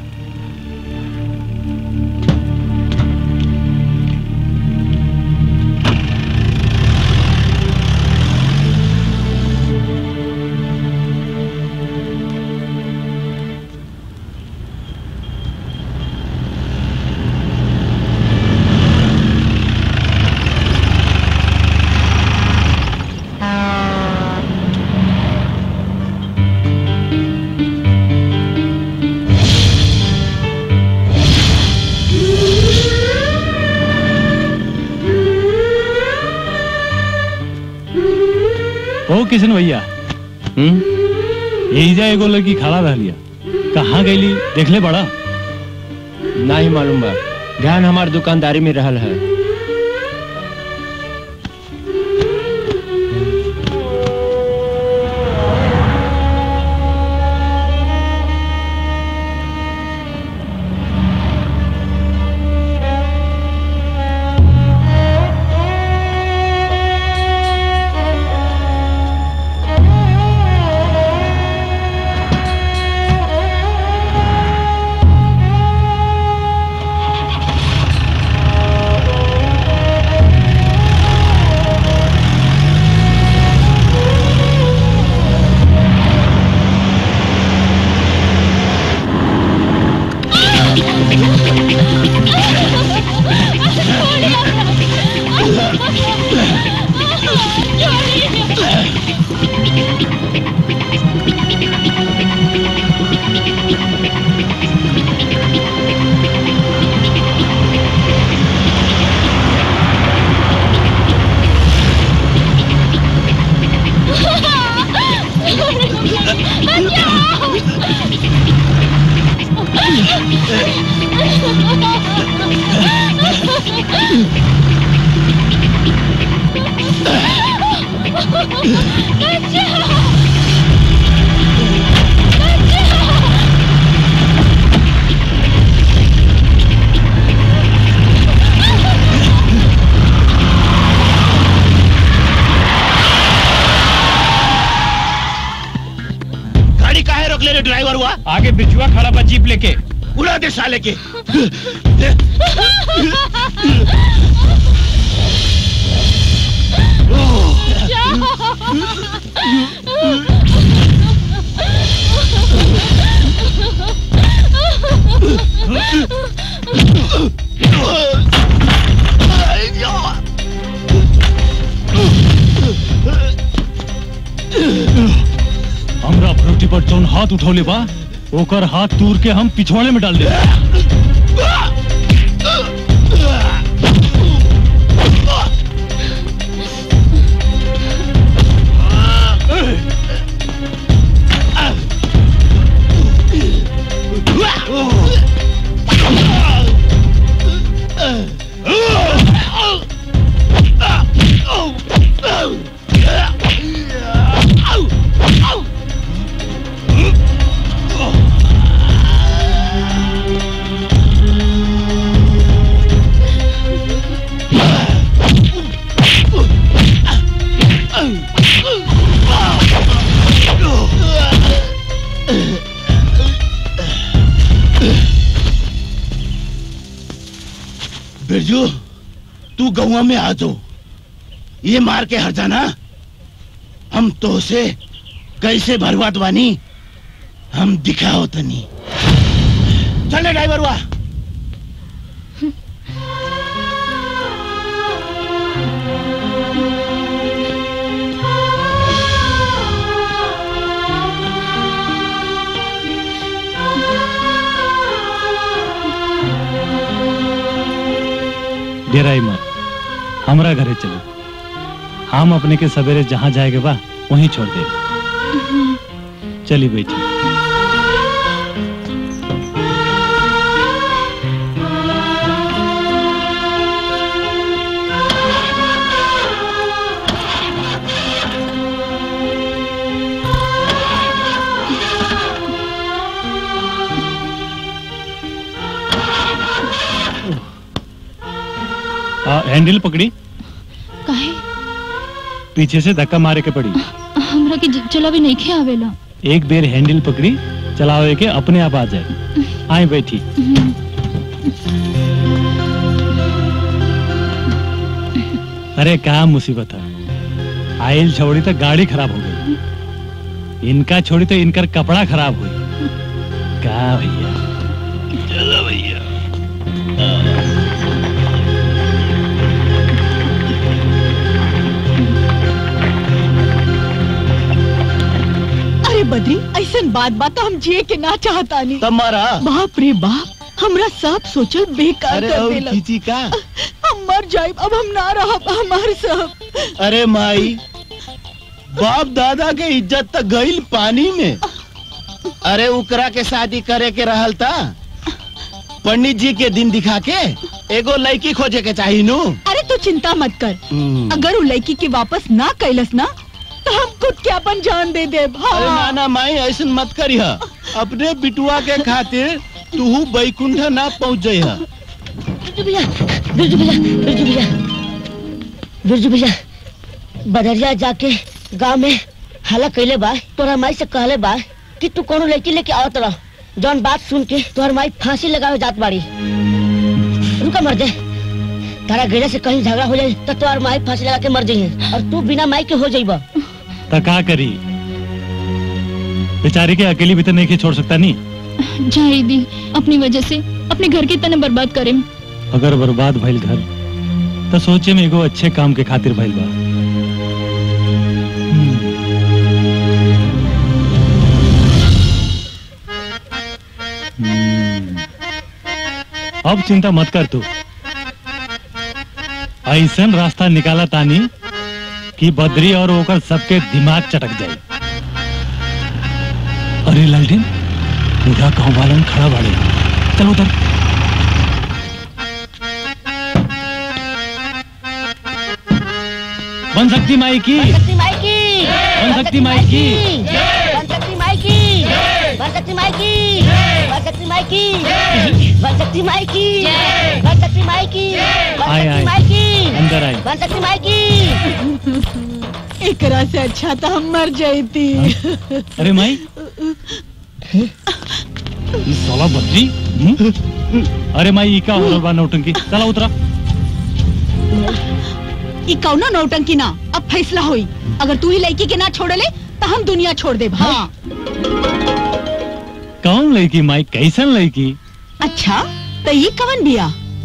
ओ किशन भैया यही जा एगो लड़की खड़ा रह लिया कहाँ गईली देख ले बड़ा नहीं मालूम बा ध्यान हमार दुकानदारी में रहल है गाड़ी काहे रोक ले रे ड्राइवर हुआ आगे बिचुआ खड़ा बा जीप लेके उड़ा दे साले के हमरा फ्रूटी पर जौन हाथ उठौले बा ओकर हाथ तूर के हम पिछवाड़े में डाल दे बिरजू तू गौवा में आ जाओ ये मार के हर जाना हम तो से कैसे भरवात बानी हम दिखाओ तनी चले ड्राइवर हुआ डेराई मत हमरा घरे चलो हम अपने के सवेरे जहाँ जाएगे बा वहीं छोड़ दे चली बैठी आ, हैंडल पकड़ी काहे पीछे से धक्का मारे के पड़ी हमरा के ज- चला भी नहीं खे आवेला एक बेर हैंडल पकड़ी चलावे के अपने आप आ जाए आए बैठी अरे क्या मुसीबत है आयल छोड़ी तो गाड़ी खराब हो गई इनका छोड़ी तो इनकर कपड़ा खराब हुई क्या भैया चलो भैया अरे बद्री ऐसन बात बात हम जिए के ना चाहता नहीं तुम्हारा बाप रे बाप हमरा सब सोचल बेकार अरे कर और देलक खींची का हम मर जाए अब हम ना रहब हमार सब अरे माई बाप दादा के इज्जत तक गईल पानी में अरे उकरा के शादी करे के रहल था पंडित जी के दिन दिखा के एगो लड़की खोजे के चाहिए नु अरे तू चिंता मत कर हम्म। अगर वो लड़की की वापस ना कैलस ना तो हम खुद के अपन जान दे दे अरे ना ना माई ऐसा मत करिह अपने बिटुआ के खातिर तू बैकुंठ ना पहुँच जइह बिरजू भैया बिरजू भैया बिरजू भैया बिरजू भैया बदरिया जाके गांव में हला कैले बा तोरा माई से कहले बा कि तू कोनो लड़की लेके आवत रह जौन बात सुन के तोहर माई फांसी लगावे जात बाड़ी रुका मर जाए तारा गैला से कहीं झगड़ा हो जाए तो तोहर माई फांसी लगा के मर जाइए और तू बिना माई के हो जाइबा तो का करी बेचारी के अकेली भी तो नहीं के छोड़ सकता नहीं जाए दी अपनी वजह से अपने घर के तने बर्बाद करें अगर बर्बाद भइल घर तो सोचे में एगो अच्छे काम के खातिर भइल बा हम्म। अब चिंता मत कर तू ऐसन रास्ता निकाला तानी कि बद्री और ओकर सबके दिमाग चटक जाए अरे लालटेन पूरा गांव वालन खड़ा बाड़े चलो उधर बन सकती माई की शक्ति माई की बन सकती माई की बन सकती माई की बन सकती माई की बन सकती माई की बन सकती माई की बन सकती माई की बन आए, सकती आए। माई की अंदर आए। बन सकती माई की एकरा से अच्छा तो हम मर जाती अरे माई ये साला बद्री हम्म? अरे माई ई का हो रहल बा नौटंकी चला उतरा ई कौनो नौटंकी ना अब फैसला हुई अगर तू ही लड़की के ना छोड़ले तो हम दुनिया छोड़ दे हाँ कौन लड़की माई कैसन लड़की अच्छा तो ये कवन बिया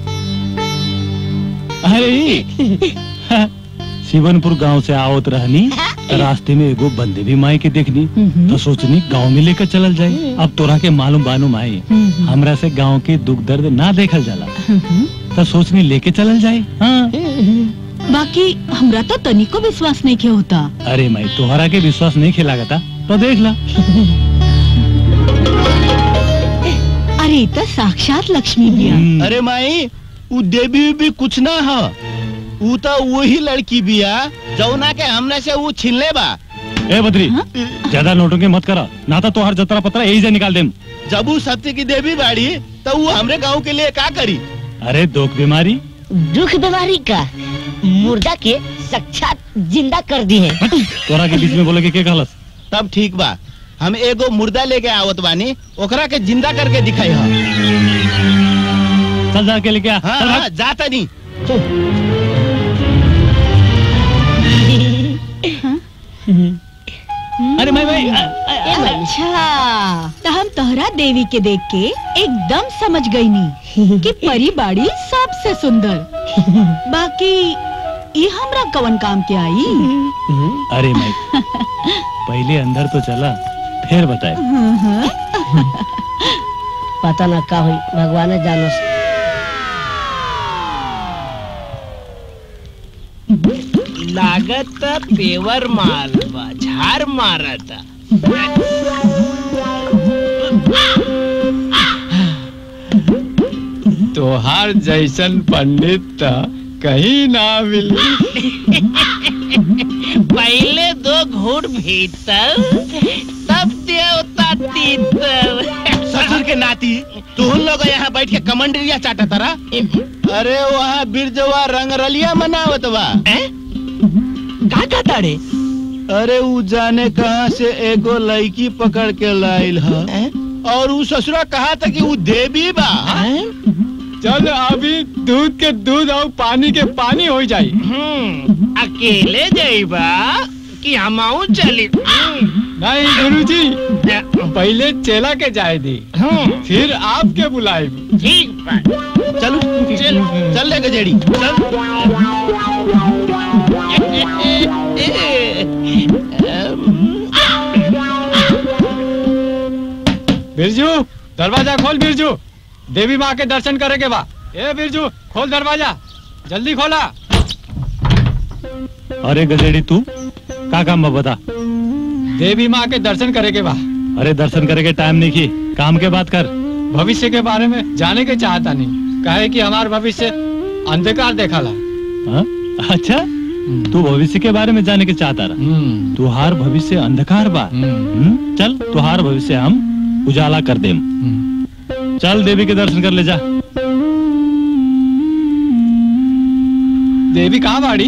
अरे ई, शिवनपुर गांव से आवत रहनी त रास्ते में एगो बंदे भी माई के देखनी तो सोचनी गांव में लेकर चलल जाए अब तोरा के मालूम बानू माई हमरा से गांव के दुख दर्द ना देखल जाला तो सोचनी लेके चलल जाए हाँ बाकी हमरा तो तनिको विश्वास नहीं के होता अरे माई तोहरा के विश्वास नहीं खिलागता तो देख ला अरे ई तो साक्षात लक्ष्मी बिया अरे माई उ देवी भी कुछ ना ह उ तो वही लड़की बिया जौना के हमने से उ छीनले बा ए बद्री ज्यादा नोटों के मत करा ना तो तोहर जतरा पतरा यही से निकाल देम जब उ सत्य की देवी बाड़ी तो उ हमरे गांव के लिए का करी अरे दुख बीमारी दुख बीमारी का मुर्दा के साक्षात जिंदा कर दी है तोरा के बीच में बोले के के कहलस तब ठीक बा हम एगो मुर्दा लेके आवत बानी ओकरा के जिंदा करके दिखाई हा चल जा के लेके आ हाँ, चल हाँ, भाग। जाता नहीं अरे माई माई अच्छा तो हम तोहरा देवी के देख के एकदम समझ गई नी कि परी बाड़ी सबसे सुंदर बाकी ये हमरा कवन काम के आई अरे माई पहले अंदर तो चला फिर बताए पता ना का हुई भगवान जानो लागत पेवर माल बा झार मारता तोहार जैसन पंडित त कहीं ना मिली पहले दो घूट भीतर तब देवता तीतर ससुर के नाती तुम लोग यहाँ बैठ के कमंडरिया चाटा तारा अरे वहाँ बिरजवा रंगरलिया मनावत बा का का ताड़े अरे उ जाने कहाँ से एगो लड़की पकड़ के लाइल ह और उ ससुरा कहा था कि वो देवी बा चल अभी दूध के दूध और पानी के पानी हो जाई अकेले जाइबा कि हमाऊ चली नहीं गुरुजी पहले चेला के जाए दी फिर आपके बुलाए ठीक बा चलो चल चल ले गजेड़ी बिरजू दरवाजा खोल बिरजू देवी माँ के दर्शन करे के बा ए बिरजू खोल दरवाजा जल्दी खोला अरे गजेड़ी तू का काम बा बता देवी माँ के दर्शन करे के बा अरे दर्शन करे के टाइम नहीं की काम के बात कर भविष्य के बारे में जाने के चाहता नहीं काहे कि हमार भविष्य अंधकार देखा ला हाँ? अच्छा तू भविष्य के बारे में जाने के चाहता रहा तुहार भविष्य अंधकार बा हम्म? चल तुहार भविष्य हम उजाला कर देम चल देवी के दर्शन कर ले जा देवी कहाँ बाड़ी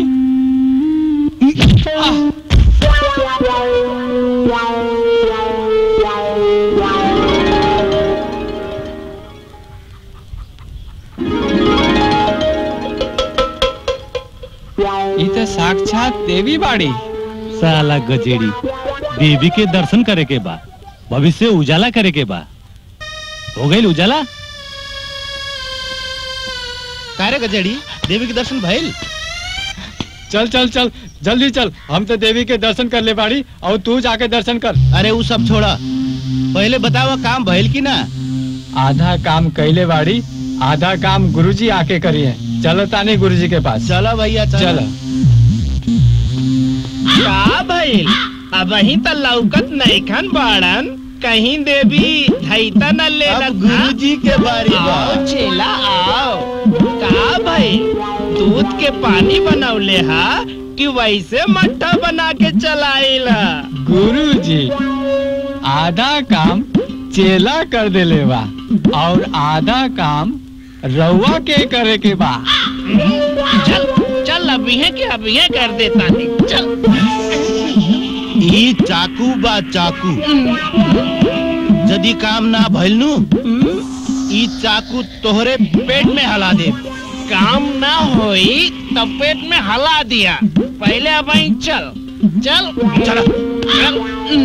ये तो साक्षात देवी बाड़ी साला गजेड़ी देवी के दर्शन करे के बा भविष्य उजाला करे के बा हो गई उजाला कारे गजेड़ी देवी के दर्शन भइल चल चल चल जल्दी चल हम तो देवी के दर्शन कर ले बाड़ी और तू जाके दर्शन कर अरे वो सब छोड़ा पहले बतावा काम भइल की ना आधा काम कैले बाड़ी आधा काम गुरुजी आके करिए चलो तानी गुरुजी के पास चलो भैया चलो का भइल अब वही त लौकत नैखन बाड़न कहीं देवी धैता न ले गुरुजी के बारी बा। आओ चेला आओ का भइल दूध के पानी बनौले हा कि वैसे मट्ठा बना के चलाइल हा गुरुजी आधा काम चेला कर देले बा और आधा काम रउआ के करे के बा चल चल अभी है कि अभी है कर देता नहीं चल ई चाकू बा चाकू यदि काम ना भइल नु ई चाकू तोहरे पेट में हला दे काम ना होई तब पेट में हला दिया पहले अब वहीं चल चल चल चल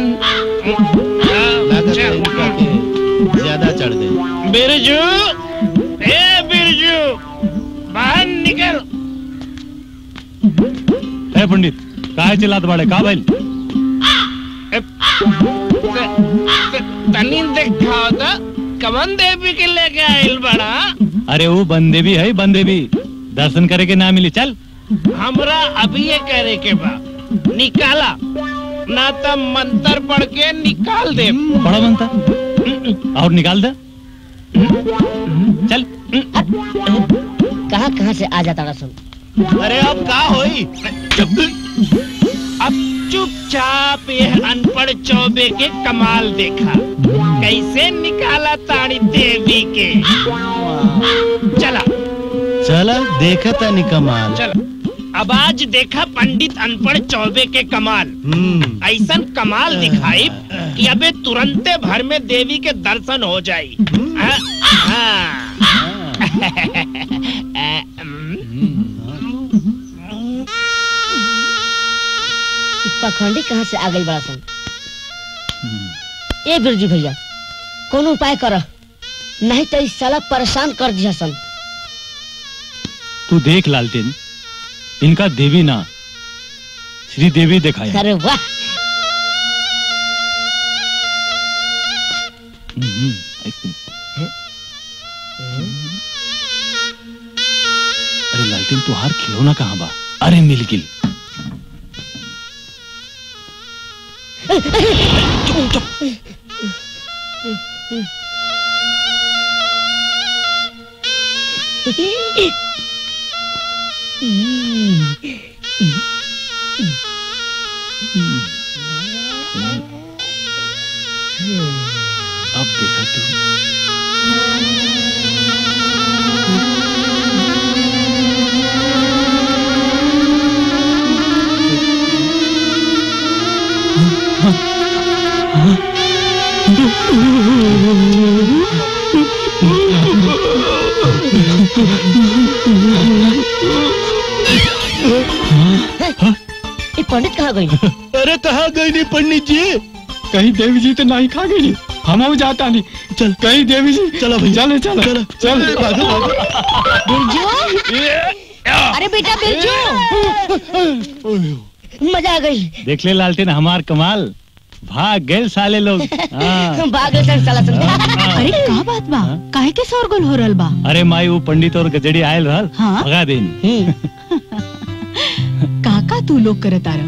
चल ज्यादा चढ़ दे बिरजू ए बिरजू बाहर निकल है पंडित काहे चिल्लात बाड़े का भइल तनी दिखाओ तो कमन देवी के लेके आइल बड़ा अरे वो बंदेवी है बंदेवी दर्शन करे के ना मिली चल हमरा अभी ये करे के बा निकाला ना तो मंत्र पढ़ के निकाल दे बड़ा बनता और निकाल दे चल कहाँ कहाँ से आ जाता रसम अरे अब का होई अब चुपचाप ये अनपढ़ चौबे के कमाल देखा कैसे निकाला ताड़ी देवी के चला चला देखा था कमाल चला अब आज देखा पंडित अनपढ़ चौबे के कमाल ऐसा कमाल दिखाई कि अबे तुरंते भर में देवी के दर्शन हो जाई हाँ, हाँ। पखंडी कहाँ से आ गई बड़ा सन ए बिरजू भैया कौन उपाय कर नहीं तो इस साला परेशान कर दिया सन तू देख लालटेन इनका देवी ना श्री देवी दिखाया अरे वाह हम्म, एक मिनट। अरे लालटेन तुहार खिलौना कहाँ बा अरे मिल गिल अब देखा तू हाँ ये पंडित कहाँ गई अरे कहाँ गई नहीं पंडित जी कहीं देवी जी तो नहीं खा गई हम जाता नहीं चल कहीं देवी जी चलो भाई चले चलो चल चल भागो भागो बिरजू अरे बेटा बिरजू मजा आ गई देख ले लालटेन हमार कमाल भाग गए साले लोग हाँ। भाग ले सन साला सन अरे का बात बा काहे के शोरगुल हो रहल बा अरे माई वो पंडित और गजड़ी आयल रहल हाँ? भगा देनी काका तू लोग करत आ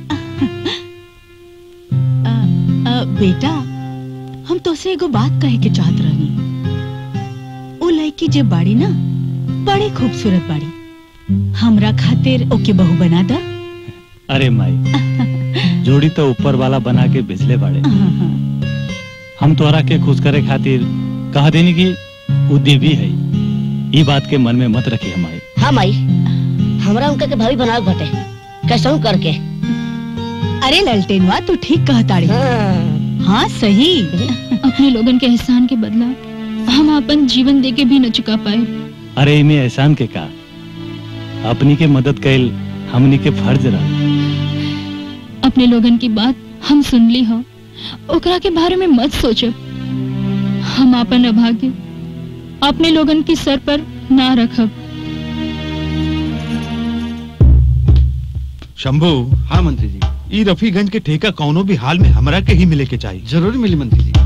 बेटा हम तोसे एगो बात कहे के चाहत रहनी ओ लड़की जे बाड़ी ना बड़ी खूबसूरत बाड़ी हमरा खातिर ओके बहू बना दा अरे माई जोड़ी तो ऊपर वाला बना के भेजले बाड़े हम तोहरा के खुश करे खातिर कह देनी कि वो देवी है ये बात के मन में मत रखी हमारे हाँ माई हमरा उनका के भाभी बनाओ बटे कैसा करके अरे ललटेनवा तू ठीक कहताड़ी हाँ सही अपने लोगन के एहसान के बदला हम अपन जीवन दे के भी न चुका पाए अरे इमे एहसान के का अपनी के मदद कैल हमनी के फर्ज रहा अपने लोगन की बात हम सुन ली हो ओकरा के बारे में मत सोचब हम अपन अभाग्य अपने लोगन की सर पर ना रखब शंभू हाँ मंत्री जी ई रफीगंज के ठेका कौनो भी हाल में हमरा के ही मिले के चाहिए जरूर मिली मंत्री जी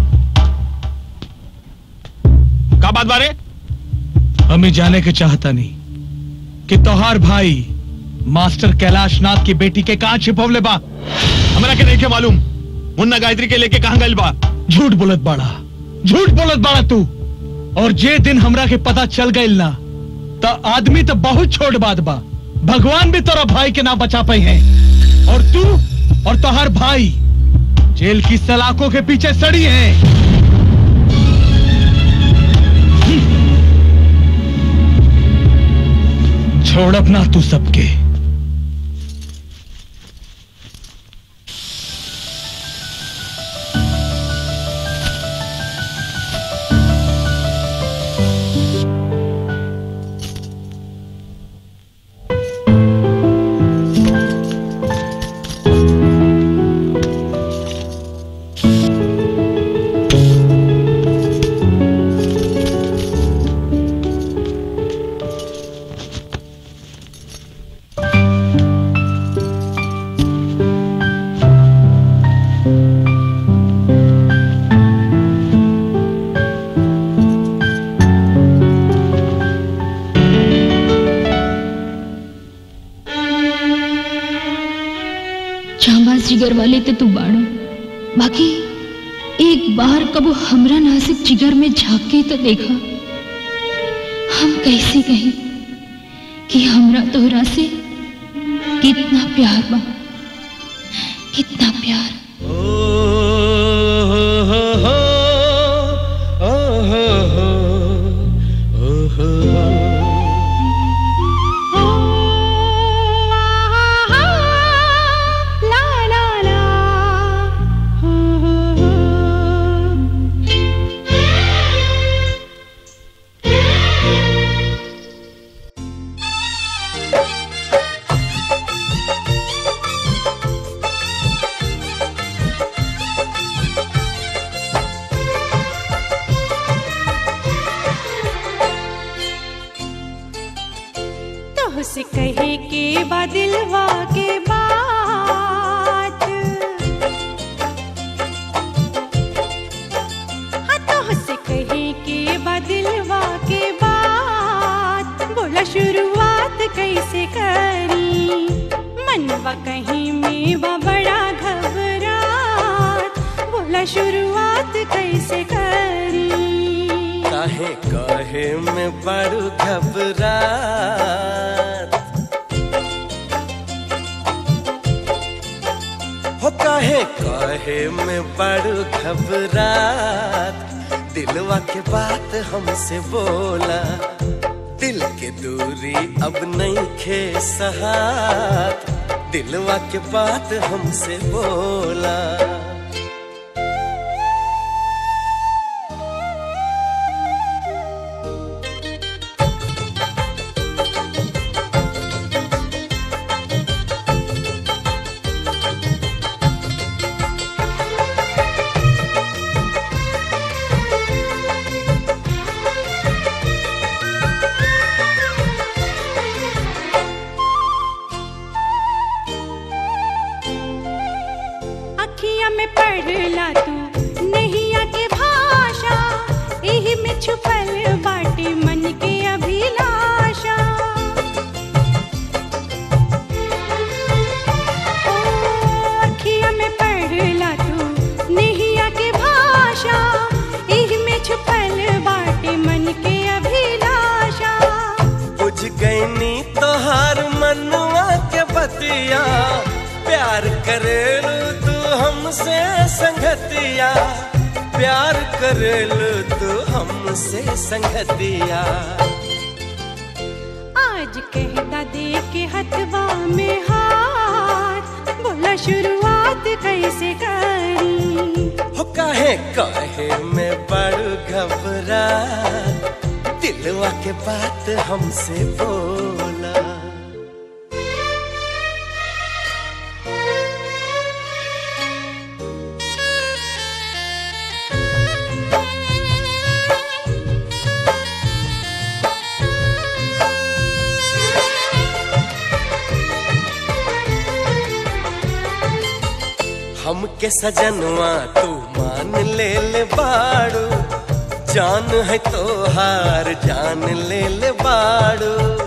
का बात बारे हमें जाने के चाहता नहीं कि तोहार भाई मास्टर कैलाश नाथ की बेटी के कहा छिपवले बा हमरा के नहीं के मालूम मुन्ना गायत्री के लेके कहाँ गइल बा झूठ बोलत बाड़ा झूठ बोलत बाड़ा तू और जे दिन हमरा के पता चल गइल ना त आदमी तो बहुत छोट बात बा भगवान भी तोरा भाई के ना बचा पाई है और तू और तोहार भाई जेल की सलाखों के पीछे सड़ी है छोड़ अपना तू सबके चांबाज जिगर वाले ते तू बाड़ो बाकी एक बार कबो हमरा नासिक जिगर में झांक के तो देखा हम कैसे कहें कि हमरा तोहरा से कितना प्यार बा कितना प्यार तोहसे कहे के बा दिलवा के बात हाँ तोहसे कहे के बा दिलवा के बात बोला शुरुआत कैसे करी मनवा कहीं में बा बड़ा घबरात बोला शुरुआत कैसे करी काहे काहे में बड़ू घबरात हो काहे काहे में बड़ू घबरात दिलवा के बात हमसे बोला दिल के दूरी अब नहीं खे सहात दिलवा के बात हमसे बोला अखियां में पढ़ला तू नैया के भाषा एही में छुपल बाटे मन के अभिलाषा ओ अखियां में पढ़ला तू नैया के भाषा एही में छुपल बाटे मन के अभिलाषा बुझ गईनी तोहार मनवा के बतिया प्यार करेलू तू हमसे संगतिया प्यार करेलू तू हमसे संगतिया आज कहता दे के हथवा में हाथ बोला शुरुआत कैसे करी हो काहे काहे में बड़ घबरा दिलवा के बात हमसे बोला हमके सजनवा तू मान ले ले बाड़ू जान है तो हार जान ले ले बाड़ू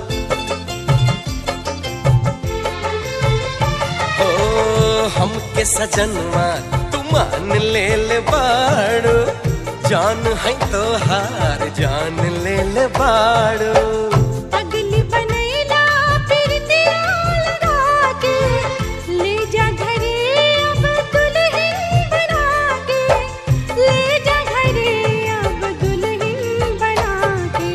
ओ हमके सजनवा तू मान ले ले बाड़ू जान है तो हार जान ले ले बाड़ू अगली बनैला फिर तेरा लगा के ले जा घरे अब दुल्हन बना के ले जा घरे अब दुल्हन बना के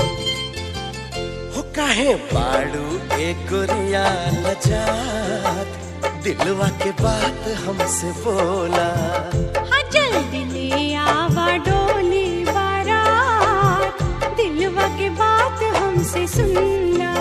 हो काहे बाड़ू ए गोरिया लजात दिलवा के बात हमसे बोला हाँ जल्दी ले आवा डोली बारात दिलवा के बात हमसे सुनना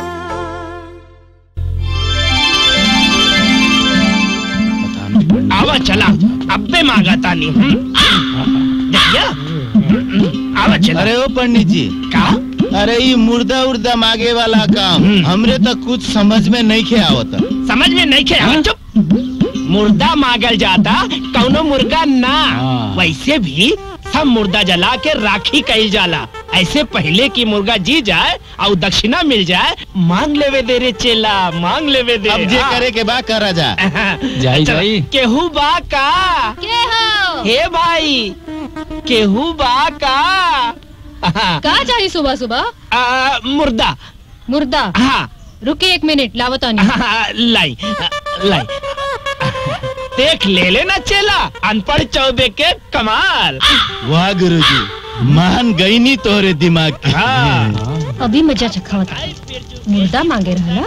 आवा चला अब्बे मांगा तानी हम्म? देखिया आवा चला अरे ओ पंडित जी का अरे ये मुर्दा उर्दा मांगे वाला काम हमरे तो कुछ समझ में नहीं खे आवत समझ में नहीं खे चुप मुर्दा मांगल जाता कौनो मुर्गा ना वैसे भी सब मुर्दा जला के राखी कही जाला ऐसे पहले की मुर्गा जी जाए और दक्षिणा मिल जाए मांग लेवे दे रे चेला मांग लेवे दे अब जे हाँ। करे के बा करा जा जाई जाई केहू बा का के हो हे भाई केहू बा का का चाहिए सुबह सुबह आ, मुर्दा मुर्दा हाँ रुके एक मिनट लावतानी लाई लाई देख ले लेना चेला अनपढ़ चौबे के कमाल वाह गुरुजी मान गई नी तोरे दिमाग की अभी मजा चखावता मुर्दा मांगे रहला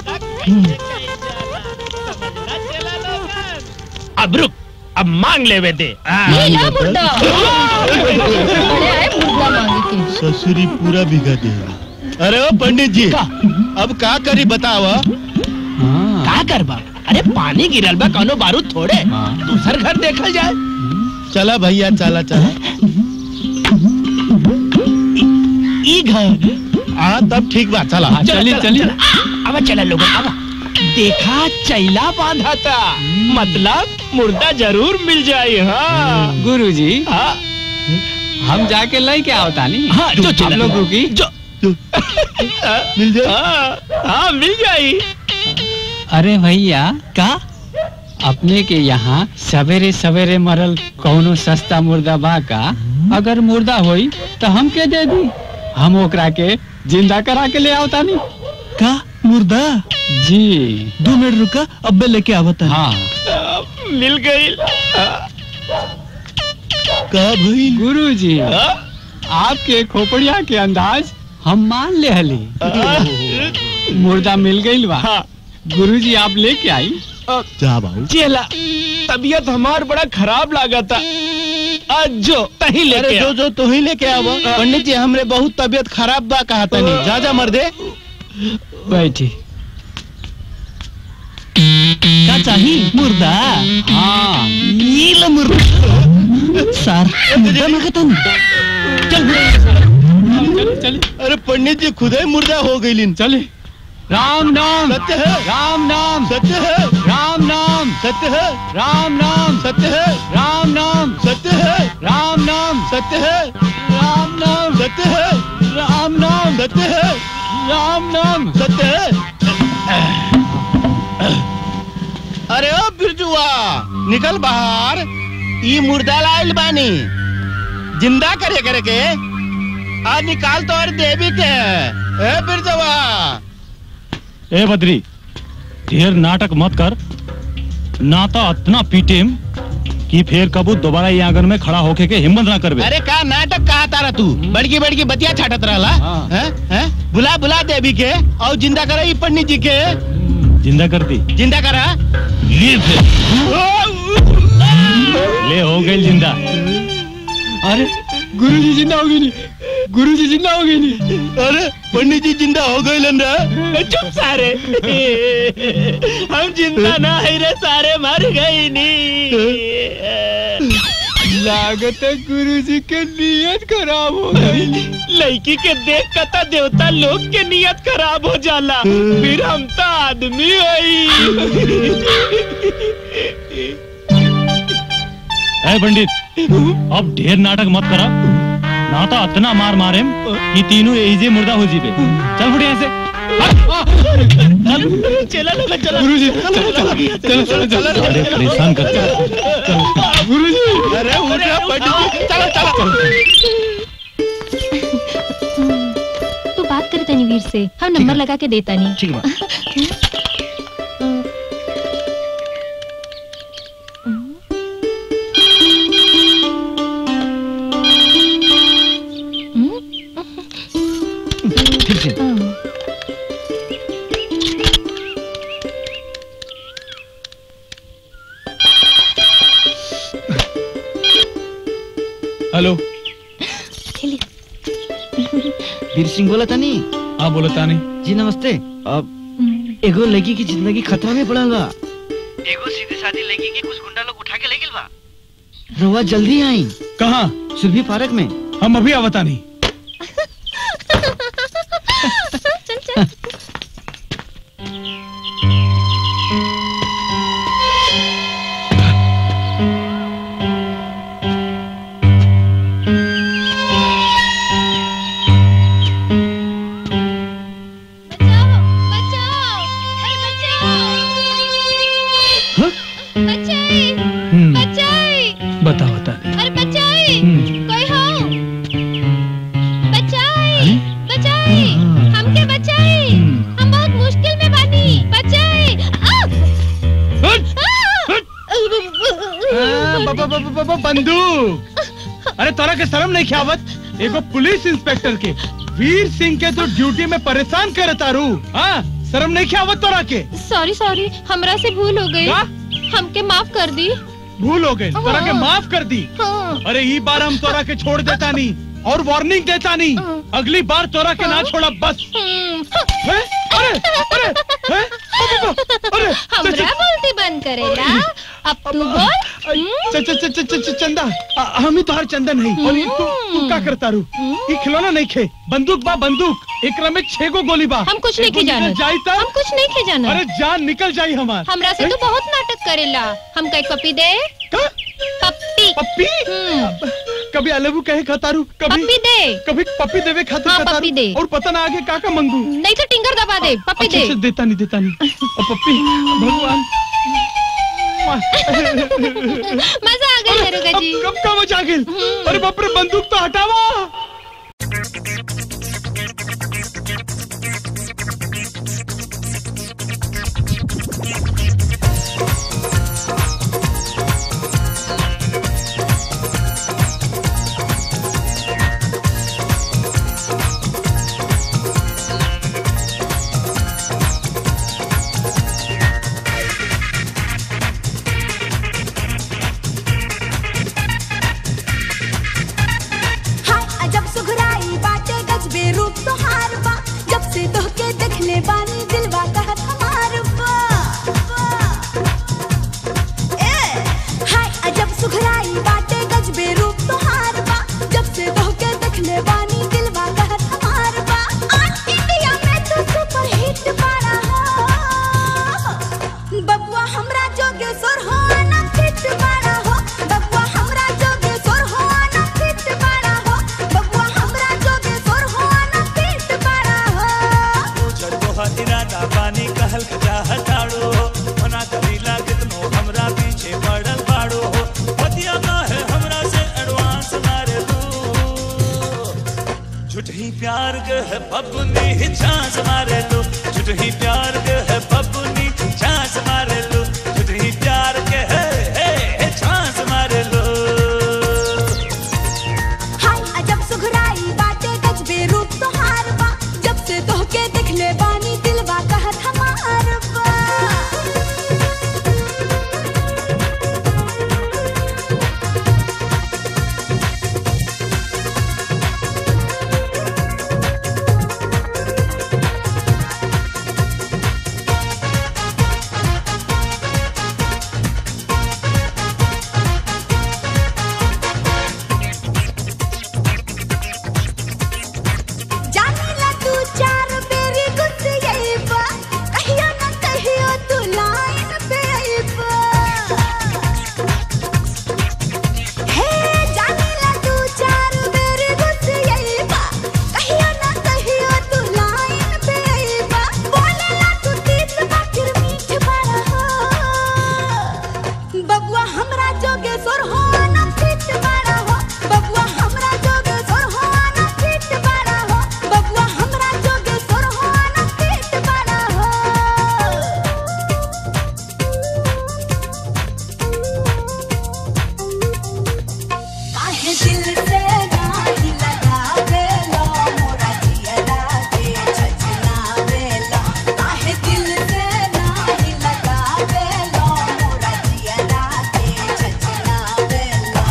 अब रुक अब मांग लेवे दे ये ला मुर्दा अरे आए मुर्दा मांगे के ससुरी पूरा बिगा देगा अरे ओ पंडित जी अब का करी बताव का करबा अरे पानी गिरल बा कौनो बारूद थोड़े दूसर घर देखल जाए चला भैया चला चला ई घर हाँ तब ठीक बा चला चली चली अब चला लोगों अब देखा चैला बांधा था मतलब मुर्दा जरूर मिल जाए हाँ गुरुजी हाँ हम जाके लई के आवता नहीं हाँ जो चला आप लोग रुकी जो मिल जाए हाँ हाँ मिल जाई अरे भैया का अपने के यहाँ सवेरे सवेरे मरल कौनो सस्ता मुर्दा बा का अगर मुर्दा होई तो हम के दे दी हम ओकरा के जिंदा करा के ले आवता नहीं का मुर्दा जी दो मिनट रुका अब्बे लेके आवता हाँ मिल गई का भाई गुरु जी आपके खोपड़िया के अंदाज हम मान ले हली मुर्दा मिल गई बा गुरु जी आप लेके आई जा बाबू चेला तबीयत हमार बड़ा खराब लगा था आज जो तही अरे लेके जो आ। जो तू ही लेके आव पंडित जी हमरे बहुत तबीयत खराब बा कहा तनी जा जा मर्दे बैठी का चाहिए मुर्दा हाँ नील मुर्दा सार मुर्दा मांगता चल चल अरे पंडित जी खुद ही मुर्दा हो गई चले राम नाम सत्य है राम नाम सत्य है राम नाम सत्य है राम नाम सत्य है राम नाम सत्य है राम नाम सत्य है राम नाम सत्य है राम नाम सत्य है राम नाम सत्य है अरे ओ बिरजुआ निकल बाहर ई मुर्दा लाइल बानी जिंदा करे करे के आ निकाल तो और देवी के ए बिरजुआ ए बद्री ढेर नाटक मत कर ना तो इतना पीटेम कि फिर कबू दोबारा ये आंगन में खड़ा होके के हिम्मत ना करबे अरे का नाटक कहा तारा तू बड़की बड़की बतिया छाटत रहला हैं हैं बुला बुला देवी के और जिंदा करे ई पंडित जी के जिंदा कर दी जिंदा करा ले फिर ले हो गई जिंदा अरे गुरु जी जिंदा हो गई नहीं गुरु जी जिंदा हो गई नहीं अरे पंडित जी जिंदा हो गए रे चुप सारे हम जिंदा ना है रे सारे मर गए नी लागत है गुरु जी के नियत खराब हो गई लड़की के देख कता देवता लोग के नियत खराब हो जाला फिर हम तो आदमी हई ए पंडित अब ढेर नाटक मत करा ना तो इतना मार मारे कि तीनों एजे मुर्दा हो जीबे चल फुटे यहाँ से चला लोग चला गुरु जी चलो चलो चलो चलो अरे परेशान करते गुरु जी अरे उठ जा पंडित जी चलो चलो तू बात करे तनी वीर से हम नंबर लगा के देता नहीं ठीक है ठीक है हेलो वीर सिंह बोला था नहीं हाँ बोलो तानी जी नमस्ते अब एगो लड़की की जिंदगी खतरा में पड़ल बा एगो सीधी सादी लड़की के कुछ गुंडा लोग उठा के ले गेल बा रवा जल्दी आई कहाँ सुरभि पार्क में हम अभी आवता नहीं चल चल बताओ तानी अरे बचाई हम्म। कोई हो बचाई बचाई हमके बचाई हम बहुत मुश्किल में बानी बचाई बंदूक अरे तोरा के शर्म नहीं ख्यावत एगो पुलिस इंस्पेक्टर के वीर सिंह के तो ड्यूटी में परेशान करे तारू हाँ शर्म नहीं ख्यावत तोरा के सॉरी सॉरी हमरा से भूल हो गई हमके माफ कर दी भूल हो गए तोरा के माफ कर दी हाँ। अरे ई बार हम तोरा के छोड़ देता नहीं और वार्निंग देता नहीं अगली बार तोरा के ना छोड़ा बस हैं? अरे अरे हैं? अरे हमरा बोलती बंद करेला अब तू बोल च- च- च- च- च- च- चंदा आ- हम ही तोहर चंदा नहीं और ये तू तू का करता रू ये खिलौना नहीं खे बंदूक बा बंदूक एकरा में छह गो गोली बा हम कुछ नहीं एगो के जाना निकल जाई त हम कुछ नहीं के जाना अरे जान निकल जाई हमार हमरा से तू बहुत नाटक करेला हम कई पप्पी दे पप्पी पप्पी कभी अलेबू कहे खतारू कभी पप्पी दे कभी पप्पी देवे खातिर हाँ, खतारू पप्पी दे। और पता ना आगे का का मंगू नहीं तो टिंगर दबा दे पप्पी अच्छा दे अच्छा देता नहीं देता नहीं और पप्पी भगवान मजा आ गई दरोगा जी कब का मजा आ गई अरे बाप रे बंदूक तो हटावा हाय अजब सुघराई बाटे गजबे रूप तो हार बा जब से तोहके देखले बानी प्यार के है बबुनी ही चांस मारे लो झूठ ही प्यार के है बबुनी चांस मारे लो झूठ ही प्यार के है हे, हे, चांस मारे लो हाय अजब सुघराई बाटे गजबे रूप तोहार बा जब से तोहके दिखले बानी दिलवा कहत हमार बा जानीला तू चार बेरी गुस्स यईबा कहियो न कहियो तू लाइन पे आईबा हे जानीला तू चार बेरी गुस्स यईबा कहियो न कहियो तू लाइन पे आईबा बोलेला तू तीत बाकिर मीठ बड़ा हो बबुआ हमरा जोगे सोर हो न फिट बड़ा हो बबुआ हमरा जोगे सोर हो न फिट बड़ा हो बबुआ हमरा जोगे सोर हो न फिट बड़ा हो काहे दिल से नाही लगावेलो मोरा जियरा के छछलावेलो काहे दिल से नाही लगावेलो मोरा जियरा के छछलावेलो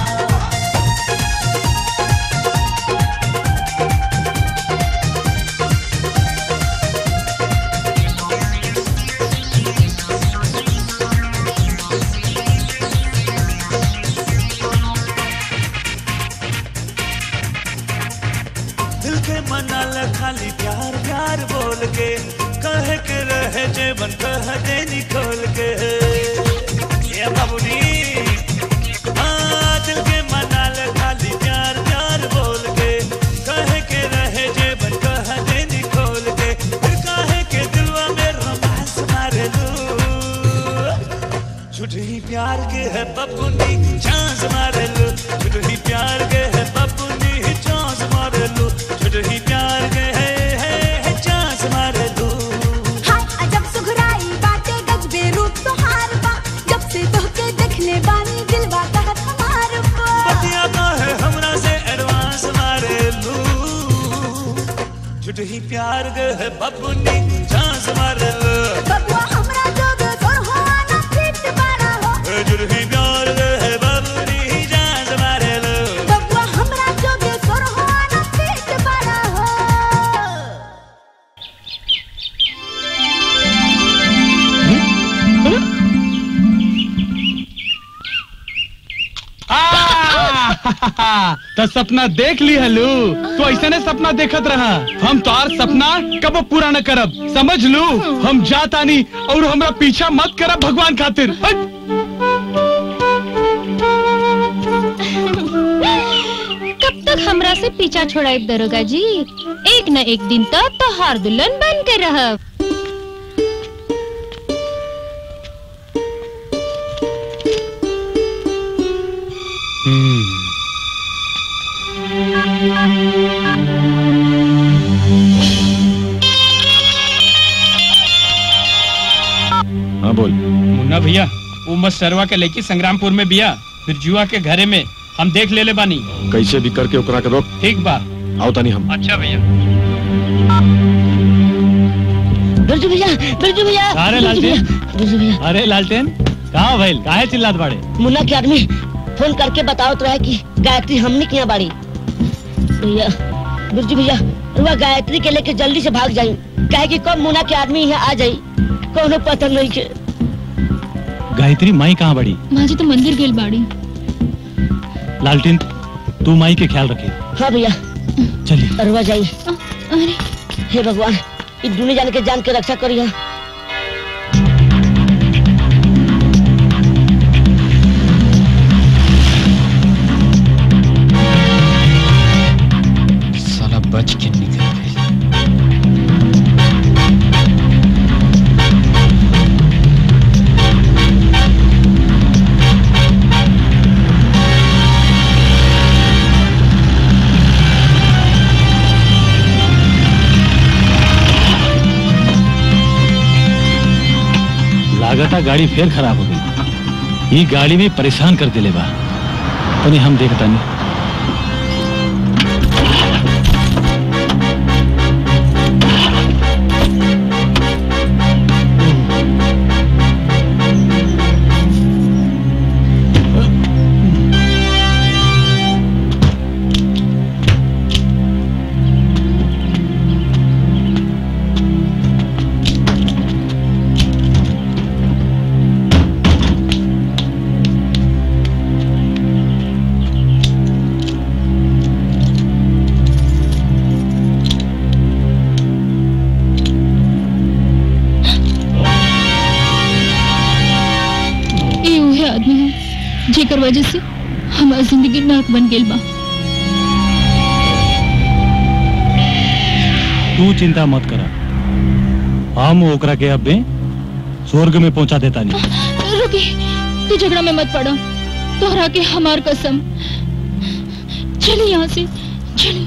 दिल के मनाल खाली प्यार प्यार बोल के कहे के रहे जेबन कह दे निकोल के ये बाबूनी हाँ, दिल के मनाल खाली प्यार प्यार बोल के कहे के रहे जेबन कह दे निकोल के फिर कहे के दिलवा में रोमांस मारे लू झूठ ही प्यार के है बबुनी चांस मारे लो झूठ ही प्यार के है बबुनी चांस मारे लो झूठ ही प्यार के है है, है चांस मारे लो हाय अजब सुघराई बाटे गजबे रूप तोहार बा जब से तोहके देखले बानी दिलवा कहत हमार बा बतिया का है हमरा से एडवांस मारे लो झूठ ही प्यार के है बबुनी चांस मारे लो बबुआ हमरा जोगे सोर हो न फिट बड़ा हो झूठ ही प्यार के है बबुनी चांस मारे लो बबुआ हमरा जोगे सोर हो न फिट बड़ा हो तो सपना देख ली हलू तो ऐसा ने सपना देखत रहा हम तोर सपना कब पूरा न करब समझ लू हम जातानी और हमरा पीछा मत करब भगवान खातिर हट। कब तक हमरा से पीछा छोड़ाई दरोगा जी एक न एक दिन तक तो हार दुल्हन बन के रहब हाँ बोल मुन्ना भैया वो मत सरवा के लेके संग्रामपुर में बिया फिर जुआ के घरे में हम देख ले ले बानी कैसे भी करके ओकरा के रोक ठीक बा आओ तानी हम अच्छा भैया बिरजू भैया बिरजू भैया अरे बिरजू लालटेन भैया बिरजू भैया अरे लालटेन कहाँ भइल काहे चिल्लात बाड़े मुन्ना के आदमी फोन करके बताओ तो रहे कि गायत्री हमने किया बाड़ी भैया बिरजू भैया रुआ गायत्री के लेके जल्दी से भाग जाई कहे कि कब मुन्ना के आदमी यहाँ आ जाई कोनो पता नहीं के गायत्री माई कहाँ बड़ी माँ जी तो मंदिर गेल बाड़ी लालटेन तू माई के ख्याल रखे हाँ भैया चलिए रुआ जाई अरे हे भगवान इस दुनिया जान के जान के रक्षा करिए साला बच के निकल गई लागता गाड़ी फिर खराब हो गई ये गाड़ी में परेशान कर दिले बा तनी हम देखता नहीं ये उहे आदमी है जेकर वजह से हमार जिंदगी नाक बन गेल बा तू चिंता मत करा हम ओकरा के अब में स्वर्ग में पहुंचा देता नहीं रुकी तू झगड़ा में मत पड़ा तोहरा के हमार कसम चली यहाँ से चली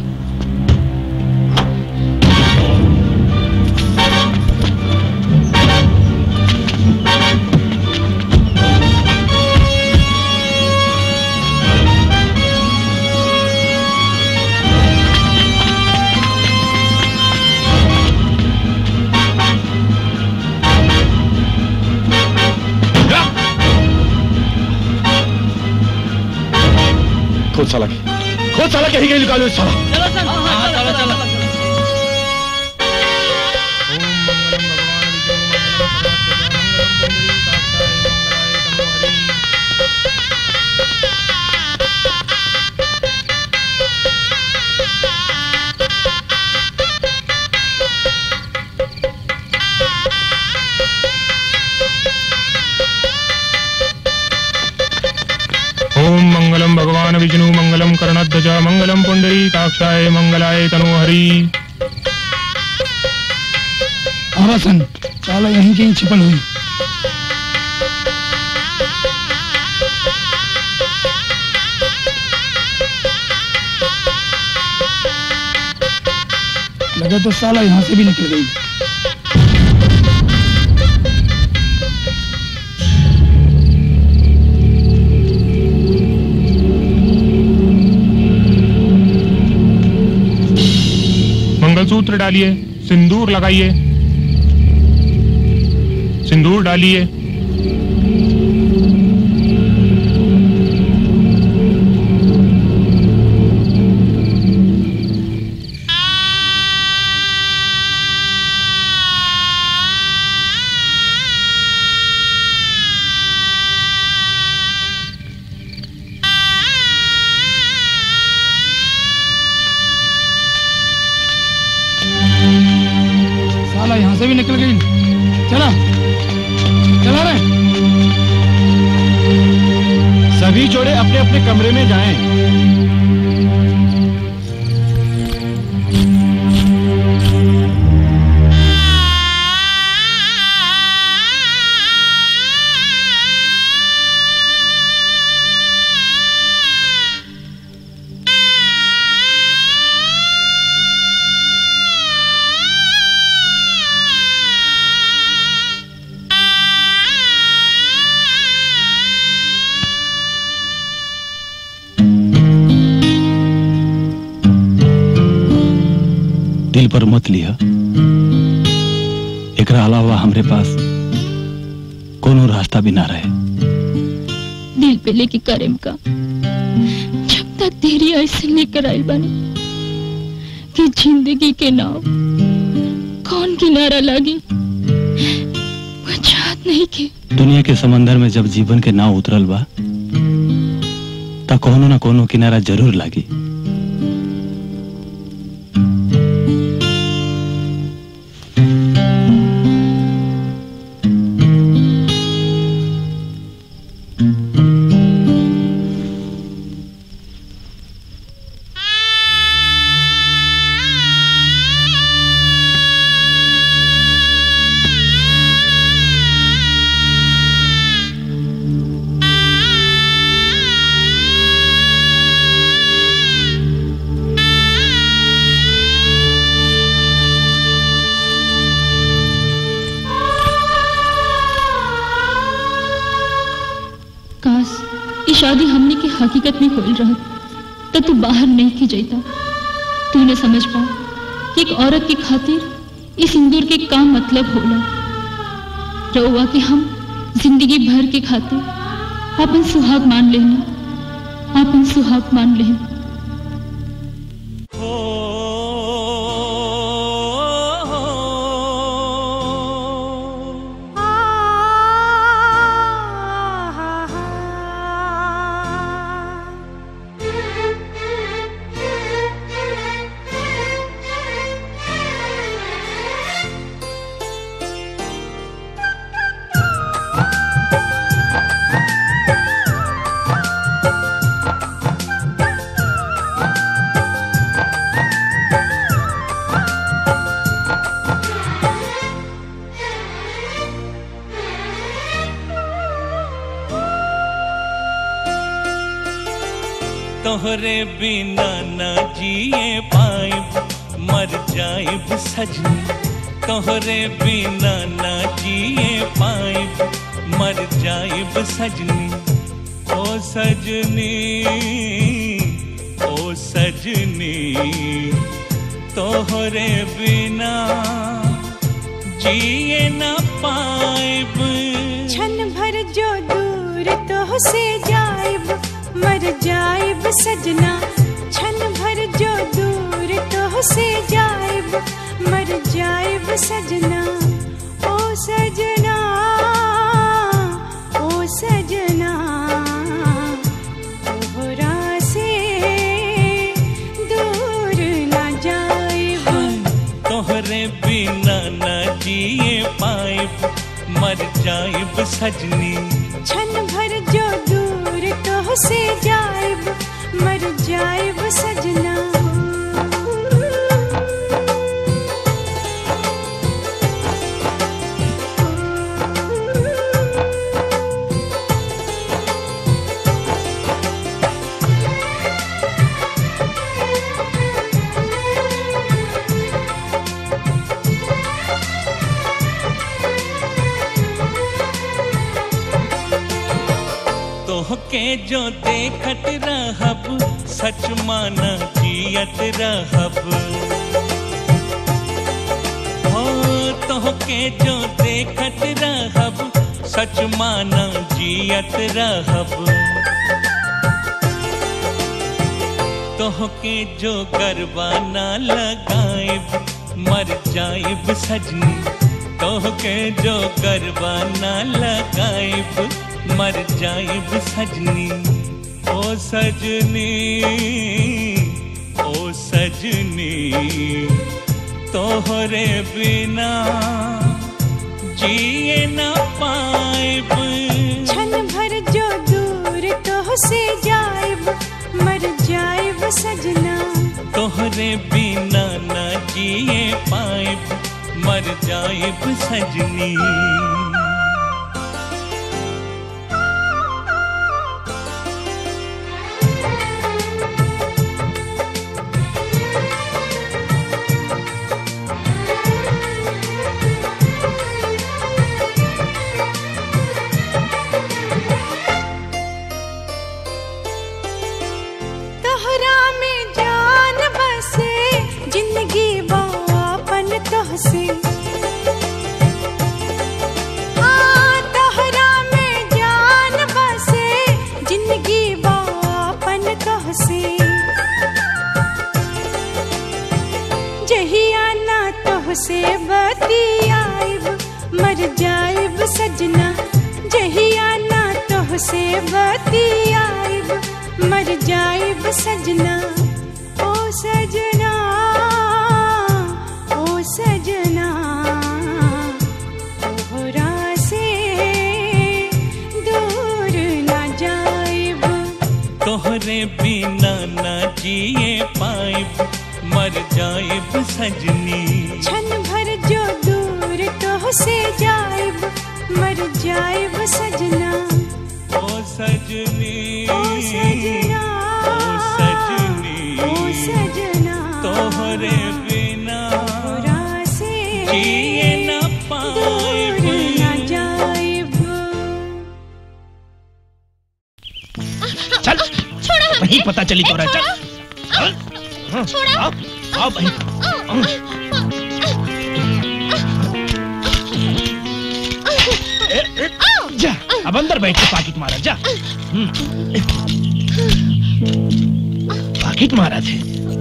खोद साला के खोद साला के ही गई निकालो इस साला चलो सर हाँ, चलो चलो ओम मंगलम भगवान विष्णु मंगलम कर्णध्वज मंगलम पुंडरी काक्षाय मंगलाय तनोहरी आवासन साला यहीं कहीं छिपल हुई लगा तो साला यहाँ से भी निकल गई मंगलसूत्र डालिए सिंदूर लगाइए सिंदूर डालिए साला यहाँ से भी निकल गई चला चला रे सभी जोड़े अपने अपने कमरे में जाएं। दिल पर मत लिया एकरा अलावा हमरे पास कोनो रास्ता भी ना रहे दिल पे लेके करेम का जब तक तेरी ऐसे लेकर आई बनी कि जिंदगी के नाव कौन किनारा लगी बुझात नहीं के दुनिया के समंदर में जब जीवन के नाव उतरल बा ता कोनो ना कोनो किनारा जरूर लागी ये शादी हमने की हकीकत में होल रहा तो तू बाहर नहीं की जाता तू न समझ पा कि एक औरत की खातिर इस सिंदूर के काम मतलब होला रउआ कि हम जिंदगी भर के खातिर अपन सुहाग मान लेना अपन सुहाग मान लेना तोहरे बिना न जिए पाइब मर जाइब सजनी तोहरे बिना न जिए पाइब मर जाइब सजनी ओ सजनी ओ सजनी तोहरे बिना जिए न पाइब क्षण भर जो दूर तो से जाइब मर जाइब सजना क्षण भर जो दूर तो से जाइब मर जाइब सजना ओ सजना ओ सजना तोहरा से दूर न जाइब तोहरे बिना न जिए पाइब मर जाइब सजनी क्षण भर जो दूर तो से जाइब मर जाइब सजना तोहके जो देखत रहब सच माना जियत रहब हो तोहके जो देखत रहब सच माना जियत रहब तोहके जो गरबा ना लगाइब मर जाइब सजनी तोहके जो गरबा ना लगाइब मर जाइब सजनी ओ सजनी ओ सजनी तोहरे बिना जिए न पाइब क्षण भर जो दूर तो से जाइब मर जाइब सजना तोहरे बिना न जिए पाइब मर जाइब सजनी तोहरा में जान बसे जिंदगी बापन तोहसे हाँ तोहरा में जान बसे जिंदगी बापन तोहसे जहिया ना तोहसे बतियाइब मर जाइब सजना जहिया ना तोहसे बतियाइब मर जाइब सजना ओ सजना ओ सजना तोहरा से दूर न जाइब तोहरे बिना न जिए पाइब मर जाइब सजनी क्षण भर जो दूर तो से जाइब मर जाइब सजना ओ सजनी ओ सजना ओ सजनी ओ सजना तोहरे बिना तोहरा से जिए न दूर पाइब न जाइब चल छोड़ो वही पता चली तोरा चल चल हाँ, छोड़ो। आओ आओ भाई ए, ए, जा अब अंदर बैठ के पाकिट मारा जा हम्म। पाकिट मारा थे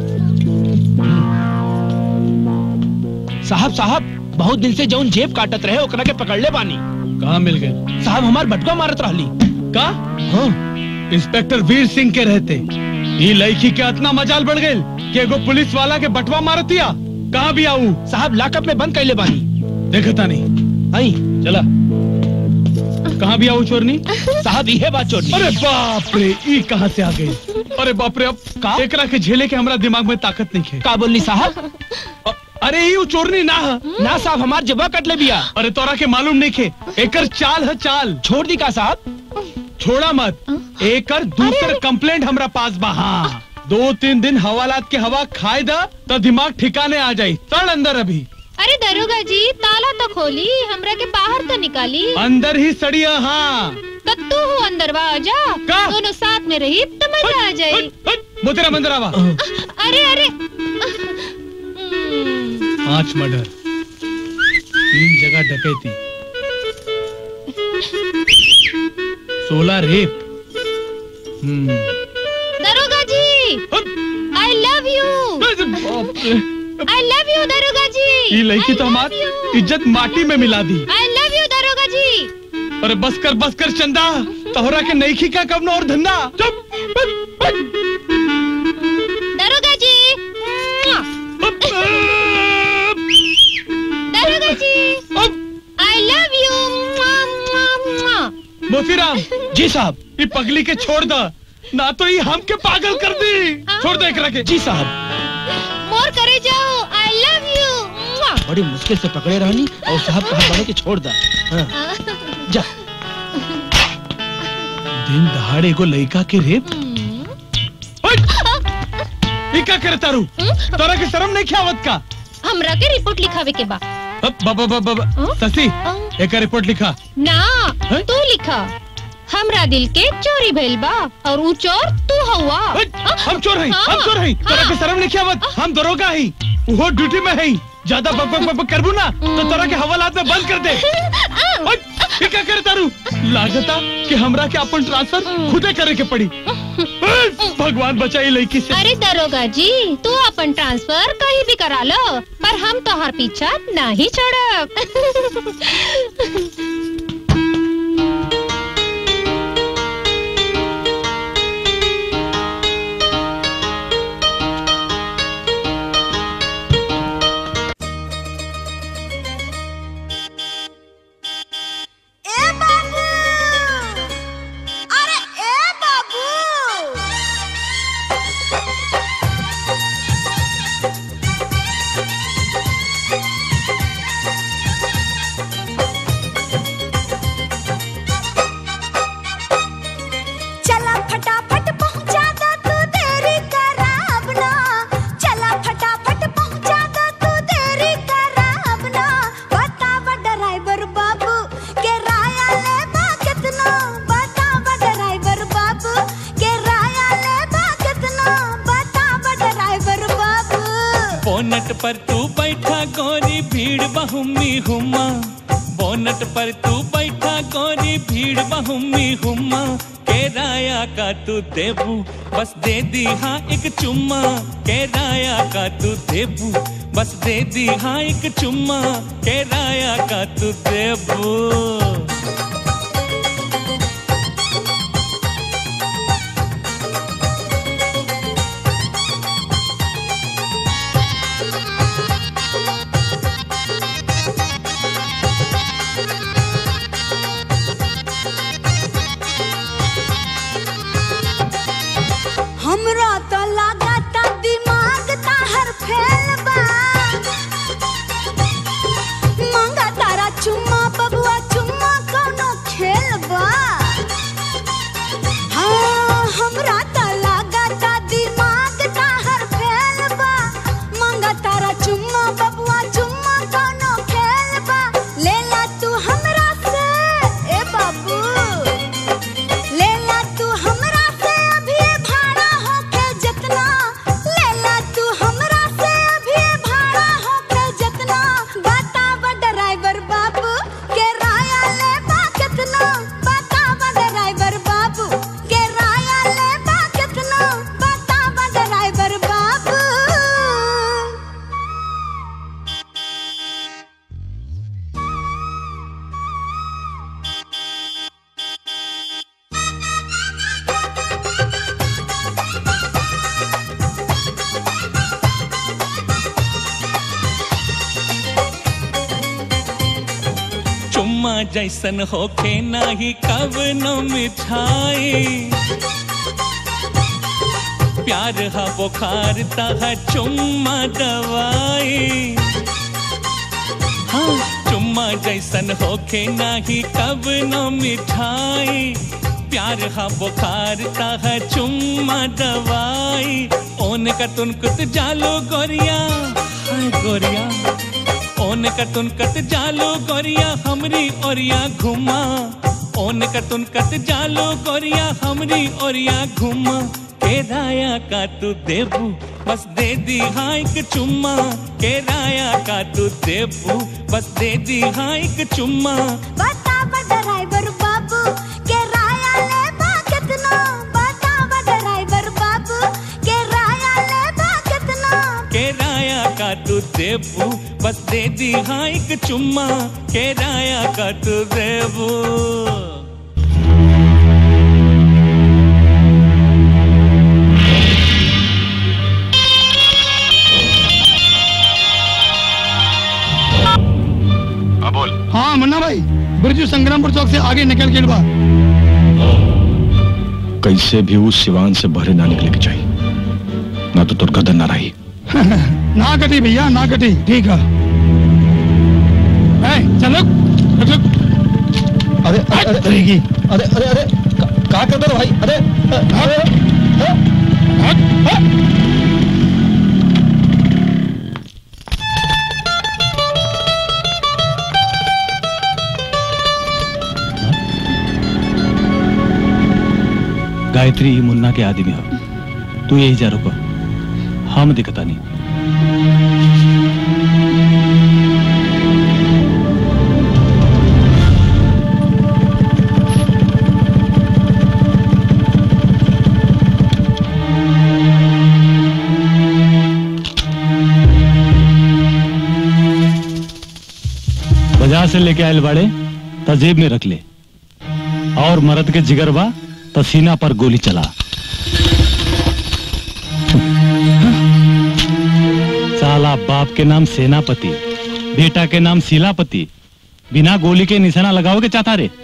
साहब साहब बहुत दिन से जौन जेब काटत रहे ओकरा के पकड़ ले बानी कहाँ मिल गए साहब हमार बटुआ मारत रहली का हाँ इंस्पेक्टर वीर सिंह के रहते ये लड़की के इतना मजाल बढ़ गई कि एगो पुलिस वाला के बटवा मार दिया कहाँ भी आऊ साहब लाकअप में बंद कैले बानी देखता नहीं आई चला कहाँ भी आऊ चोरनी साहब ये बात चोरनी अरे बाप रे ई कहाँ से आ गई अरे बाप रे अब का एकरा के झेले के हमरा दिमाग में ताकत नहीं है का बोलनी साहब अरे ई उ चोरनी ना है ना साहब हमार जबा कट ले बिया अरे तोरा के मालूम नहीं खे एकर चाल है चाल छोड़ दी का साहब छोड़ा मत एकर दूसर कंप्लेंट हमरा पास बा हाँ दो तीन दिन हवालात के हवा खाए दा तो दिमाग ठिकाने आ जाई चल अंदर अभी अरे दरोगा जी ताला तो खोली हमरा के बाहर तो निकाली अंदर ही सड़िया हाँ तो तू हो अंदर बा जा का? दोनों साथ में रही तो मजा आ जाए मोतेरा मंदिर आवा अरे अरे पांच मर्डर तीन जगह डकैती सोलह रेप हम्म दरोगा जी I love you I love you दरोगा जी ये लड़की तो हमार इज्जत माटी में मिला दी आई लव यू दरोगा जी अरे बस कर बस कर चंदा तोहरा के नहीं खीका कब और धंधा चुप दरोगा जी दरोगा जी आई लव यू मोतीराम जी साहब ये पगली के छोड़ दा ना तो ये हम के पागल कर दी छोड़ दे एकरा के जी साहब मोर करे जाओ आई लव यू बड़ी मुश्किल से पकड़े रहनी और साहब कहा बने कि छोड़ दा हाँ, जा दिन दहाड़े को लड़का के रेप ई का करे तारू तोरा के शर्म नहीं ख्यावत का हमरा के रिपोर्ट लिखावे के बा अब बाबा बाबा बाबा शशि एक रिपोर्ट लिखा ना तू लिखा हमरा दिल के चोरी भइल बा और ऊ चोर तू हवा हम चोर हैं हम चोर हैं तोरा के शर्म नहीं ख्यावत हम दरोगा हैं वो ड्यूटी में हैं ज्यादा बक बक बक बक करबू ना तो तोरा के हवालात में बंद कर दे ओए, ई का करे तारू लागता कि हमरा के अपन ट्रांसफर खुदे करे के पड़ी ओए, भगवान बचाई लड़की से अरे दरोगा जी तू अपन ट्रांसफर कहीं भी करा लो पर हम तोहर पीछा नहीं छोड़ब ए बाबू अरे ए बाबू चला फटाफट पहुंचा दो तू देरी कराब ना चला फटाफट पहुंचा दो तू देरी कराब ना बतावा ड्राइवर बाबू के राया ले बा कितना बतावा ड्राइवर बाबू के राया ले बा कितना बतावा ड्राइवर बाबू बोनट पर तू बैठा गोरी भीड़ बहुमी हुमा बोनट पर तू बैठा गोरी भीड़ बहुमी हुमा केराया का तू देबू बस दे दी हाँ एक चुम्मा केराया का तू देबू बस दे दी हाँ एक चुम्मा केराया का तू देबू हमरा तो लागता दिमाग ताहर फेल बा मांगा तारा चुम्मा बबुआ चुम्मा कोनो खेल बा हाँ हमरा तो लागता दिमाग ताहर फेल बा मांगा तारा चुम्मा बबुआ चुम्मा कोनो खेल बा लेला तू हमरा से ए बाबू लेला तू हमरा से जैसन होखे नाही कवनो मिठाई प्यार हा बुखार तहा चुम्मा दवाई हाँ चुम्मा जैसन होखे नाही कवनो मिठाई प्यार हा बुखार तहा चुम्मा दवाई ओन का तुनकुत जालो गोरिया हाय गोरिया ओन का तुनकत जालो गोरिया हमरी ओरिया घुमा ओन का तुनकत जालो गोरिया हमरी ओरिया घुमा के राया का तू देबू बस दे दी हाँ एक चुम्मा के राया का तू देबू बस दे दी हाँ एक चुम्मा बतावा ड्राइवर बाबू के राया ले बा कितना बतावा ड्राइवर बाबू के राया ले बा कितना के राया का तू देबू बस दे दी हाँ एक चुम्मा के राया का तू देबू हाँ बोल हाँ मुन्ना भाई बिरजू संग्रामपुर चौक से आगे निकल के बा कैसे भी उस सिवान से बहरे ना निकले के चाहिए ना तो तुर कदर ना रही ना कटी भैया ना कटी ठीक है ए, चलो रुक, रुक। अरे अरे रहेगी अरे अरे अरे क्या कर रहे हो भाई अरे अरे गायत्री ही मुन्ना के आदमी हो तू यही जा रुको हम दिखता नहीं बाजार से लेके आयल बाड़े त जेब में रख ले और मर्द के जिगर बा त सीना पर गोली चला साला बाप के नाम सेनापति बेटा के नाम शिलापति बिना गोली के निशाना लगाओगे चाहता रे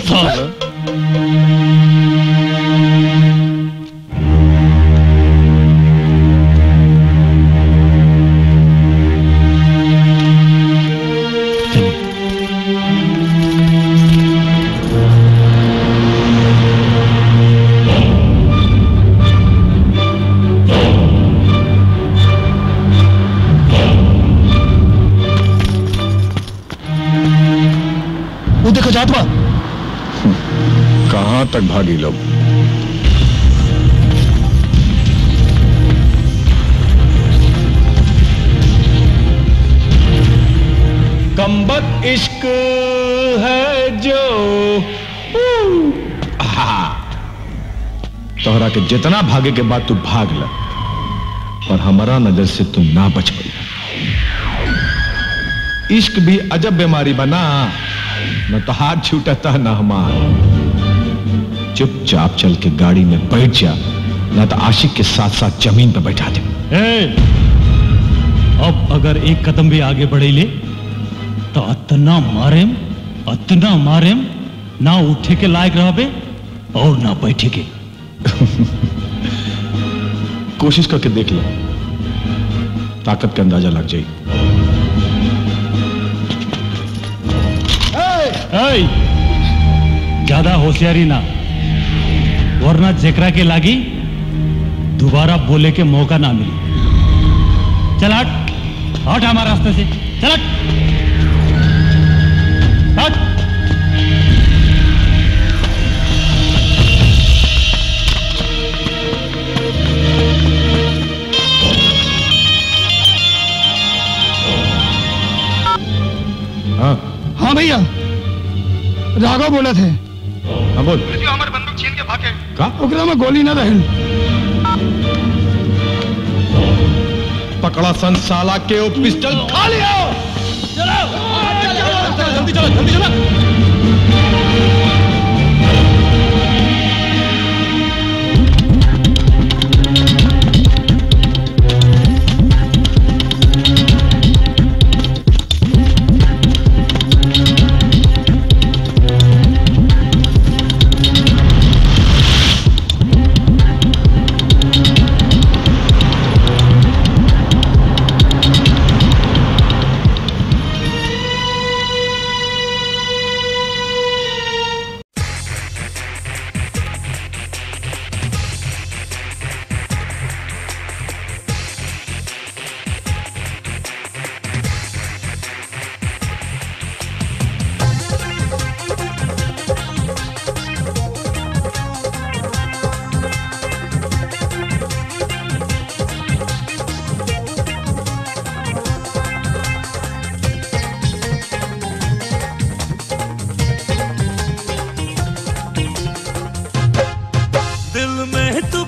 वो देखो जात बा कहाँ तक भागी लोग कम्बक इश्क है जो तोहरा के जितना भागे के बाद तू भाग ल पर हमारा नजर से तू ना बच पाई इश्क भी अजब बीमारी बना न तो हाथ छूटता न हमार चुपचाप चल के गाड़ी में बैठ जा न तो आशिक के साथ साथ जमीन पर बैठा दे ए, अब अगर एक कदम भी आगे बढ़े ले तो अतना मारेम अतना मारेम ना उठे के लायक रहबे और ना बैठे के कोशिश करके देख ले ताकत का अंदाजा लग जाए ऐ, ज्यादा होशियारी ना वरना जेकरा के लागी दोबारा बोले के मौका ना मिले चल हट हट हमारे रास्ते से चल हट हट हाँ हाँ भैया राघव बोला थे हाँ बोल हमारे बंदूक छीन के भागे का ओकरा में गोली न रहल पकड़ा सन साला के वो पिस्टल खा लिया जल्दी चलो जल्दी चलो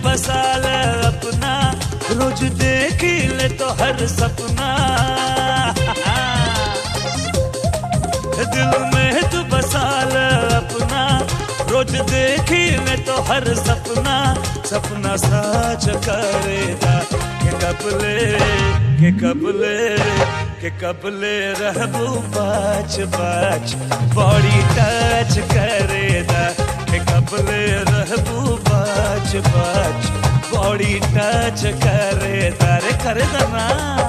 बसा ले अपना रोज देख ले तो हर सपना दिल में तू बसा ले अपना रोज देख ले तो हर सपना सपना सच करेगा के कबले के कबले के कबले रहबू बाच बाच बॉडी टच करेगा के कबले रहबू बाच बाच बॉडी टच करे तारे करे ना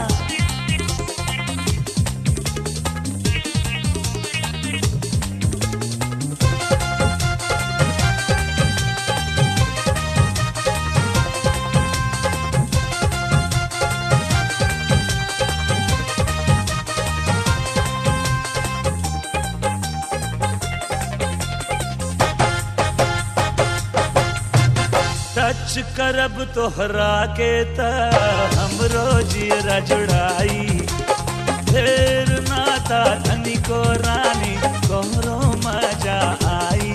टच करब तोहरा के त हमरो जियरा जुड़ाई फेर नाता धनी को रानी तोहरो मजा आई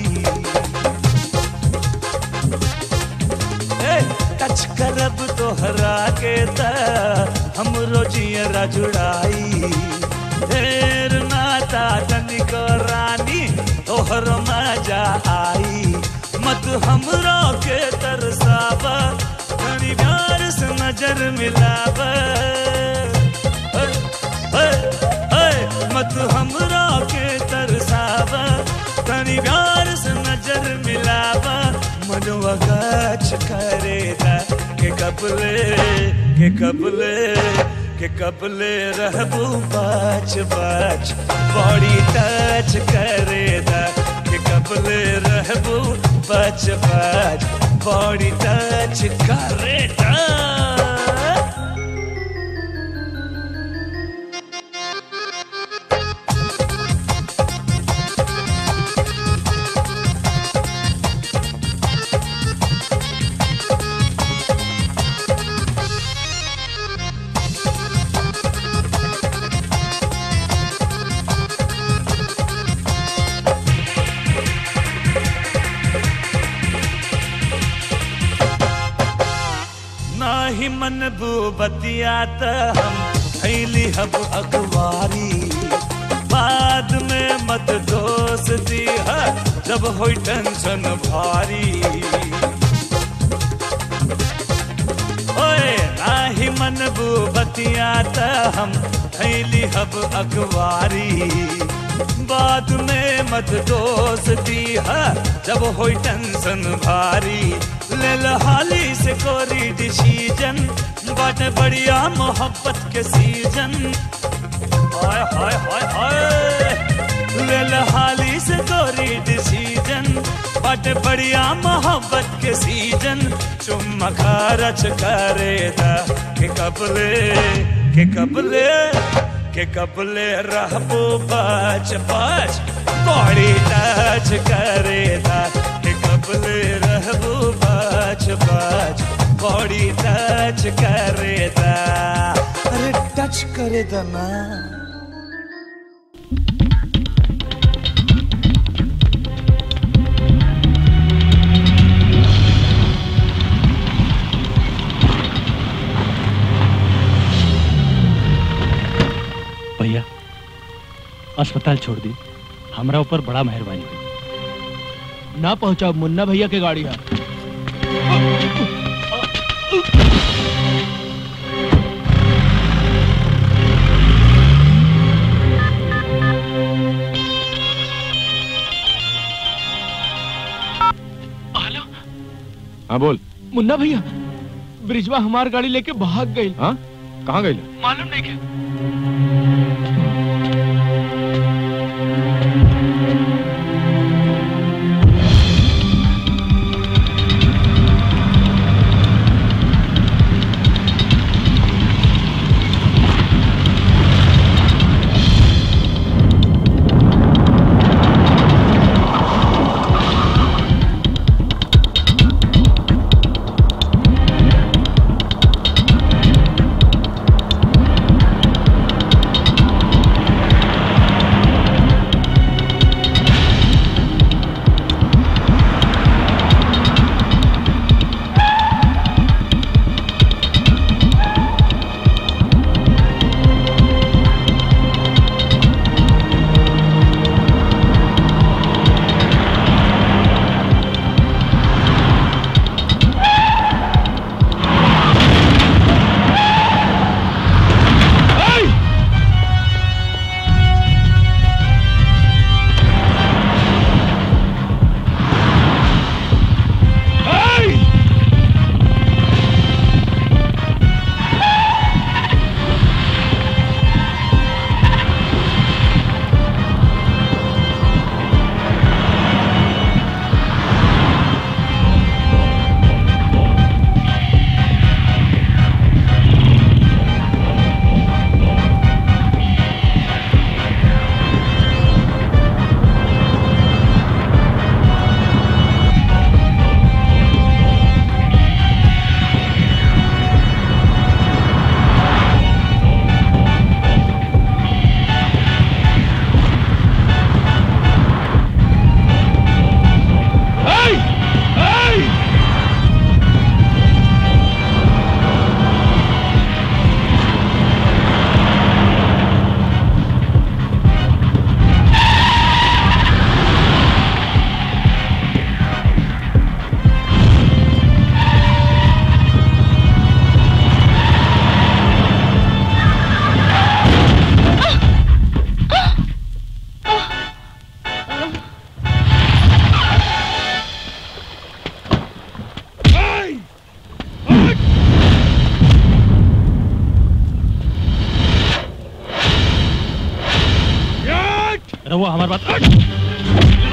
ए, टच करब तोहरा के त हमरो जियरा जुड़ाई फेर नाता धनी को रानी तोहरो मजा आई मत हमरो के तरसावा धनी प्यार से नजर मिलावा ऐ, ऐ, ऐ, मत हमरा के तरसावा धनी प्यार से नजर मिलावा मनवा गाछ करेगा के कबले के कबले के कबले रहबू बाच बाच बॉडी टच करेगा के कबले रहबू बच बच बॉडी टच करेगा नाही मन बतिया त हम थैली हब अखबारी बाद में मत दोष दिया जब होई टेंशन भारी ओए नाही मन बतिया त हम थैली हब अखबारी बाद में मत दोष दिया जब होई टेंशन भारी ले हाली से कोरी डिसीजन बट बढ़िया मोहब्बत के सीजन हाय हाय हाय हाय ले हाली से कोरी डिसीजन बट बढ़िया मोहब्बत के सीजन चुम्मा खरच करे दा के कबले के कबले के कबले रहबो बच बच बॉडी टच करे दा के कबले रहबो बच बच बॉडी टच करे दा अरे टच करे दा ना भैया अस्पताल छोड़ दी हमरा ऊपर बड़ा मेहरबानी हुई ना पहुंचाओ मुन्ना भैया के गाड़ी है हाँ बोल मुन्ना भैया ब्रिजवा हमार गाड़ी लेके भाग गई हाँ कहाँ गई मालूम नहीं क्या रहुआ हमारी बात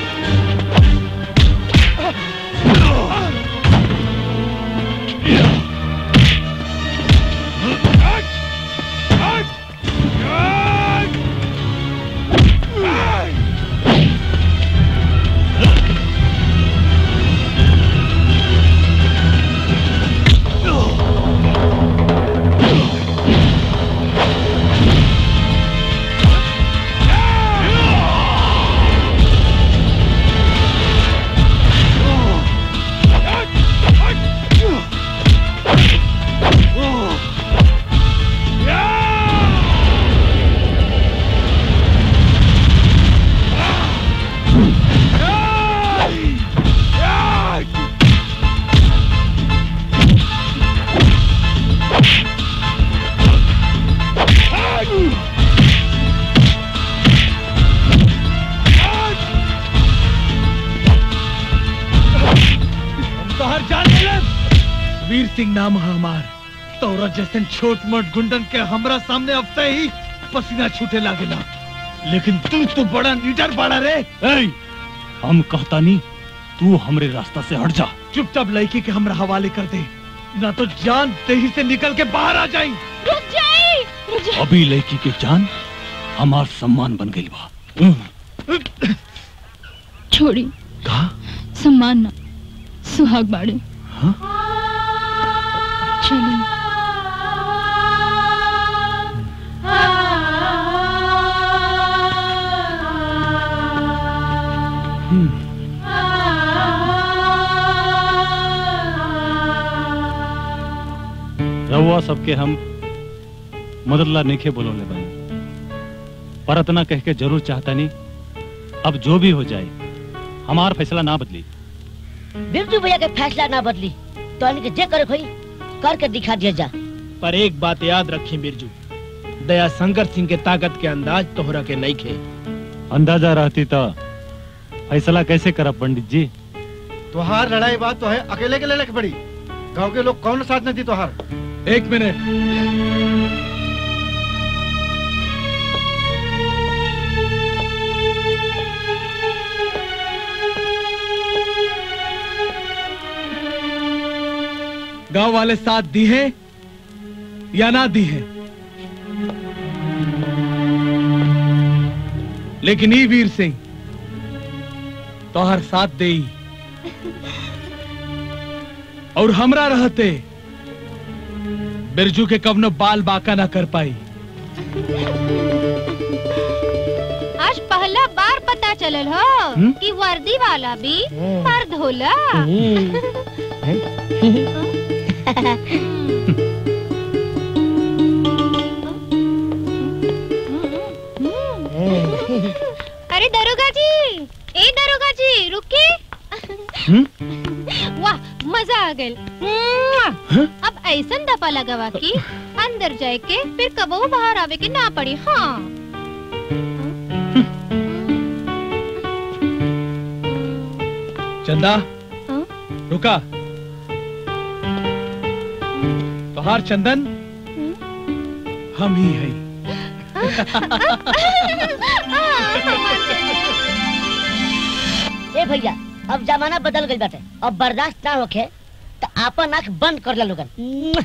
तोहर जान ले वीर सिंह नाम है हमार तोरा जैसे छोट मोट गुंडन के हमरा सामने अफते ही पसीना छूटे लागेला लेकिन तू तो बड़ा नीडर बड़ा रे ए, हम कहता नहीं तू हमरे रास्ता से हट जा चुपचाप लड़की के हमरा हवाले कर दे ना तो जान दही से निकल के बाहर आ जाई रुक जाई रुक जाई अभी लड़की के जान हमार सम्मान बन गई बा छोड़ी सम्मान ना सुहाग बाड़े चलो रहुआ सबके हम मददला नेखे बोलोले बनी पर इतना कह के जरूर चाहता नहीं अब जो भी हो जाए हमार फैसला ना बदली बिरजू भैया के फैसला ना बदली तो इनके जे करे खोई करके दिखा दिया जा पर एक बात याद रखी बिरजू दया शंकर सिंह के ताकत के अंदाज तोहरा के नहीं खे अंदाजा रहती तो फैसला कैसे करब पंडित जी तोहार लड़ाई बात तो है अकेले के लड़ाई पड़ी गांव के लोग कौन साथ नहीं दी तोहार एक मिनट गांव वाले साथ दी है या ना दी है लेकिन ई वीर सिंह तोहर साथ दे और हमरा रहते बिरजू के कवनो बाल बाका ना कर पाई आज पहला बार पता चलल हो हम्म? कि वर्दी वाला भी मर्द होला अरे दरोगा जी ए दरोगा जी रुके वाह मजा आ गइल मुआ! अब ऐसन दफा लगावा कि अंदर जाए के फिर कबो बाहर आवे के ना पड़ी हाँ चंदा रुका तोहार चंदन हम ही है ए भैया अब जमाना बदल गई बाटे अब बर्दाश्त ना होखे तो आपन आंख बंद कर ला लोगन मुआ!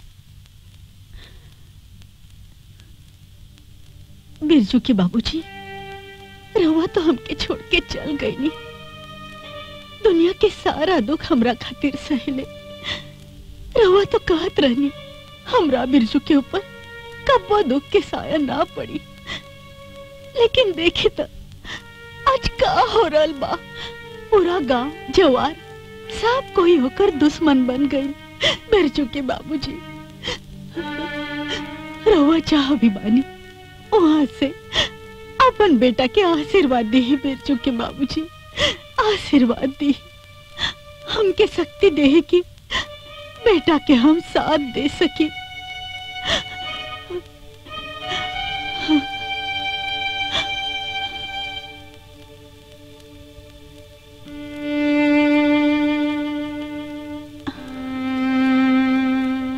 बिरजू के बाबूजी रवा तो हमके छोड़ के चल गई नी दुनिया के सारा दुख हमरा खातिर सहले रवा तो कहत रहनी हमरा बिरजू के ऊपर कब्बो दुख के साया ना पड़ी लेकिन देखे तो आज का हो रहल बा पूरा गांव जवार सब कोई होकर दुश्मन बन गई बिरजू के बाबूजी रवा चाह भी बानी वहां से अपन बेटा के आशीर्वाद दी है बिरजू के बाबूजी आशीर्वाद दी हमके शक्ति दे कि बेटा के हम साथ दे सके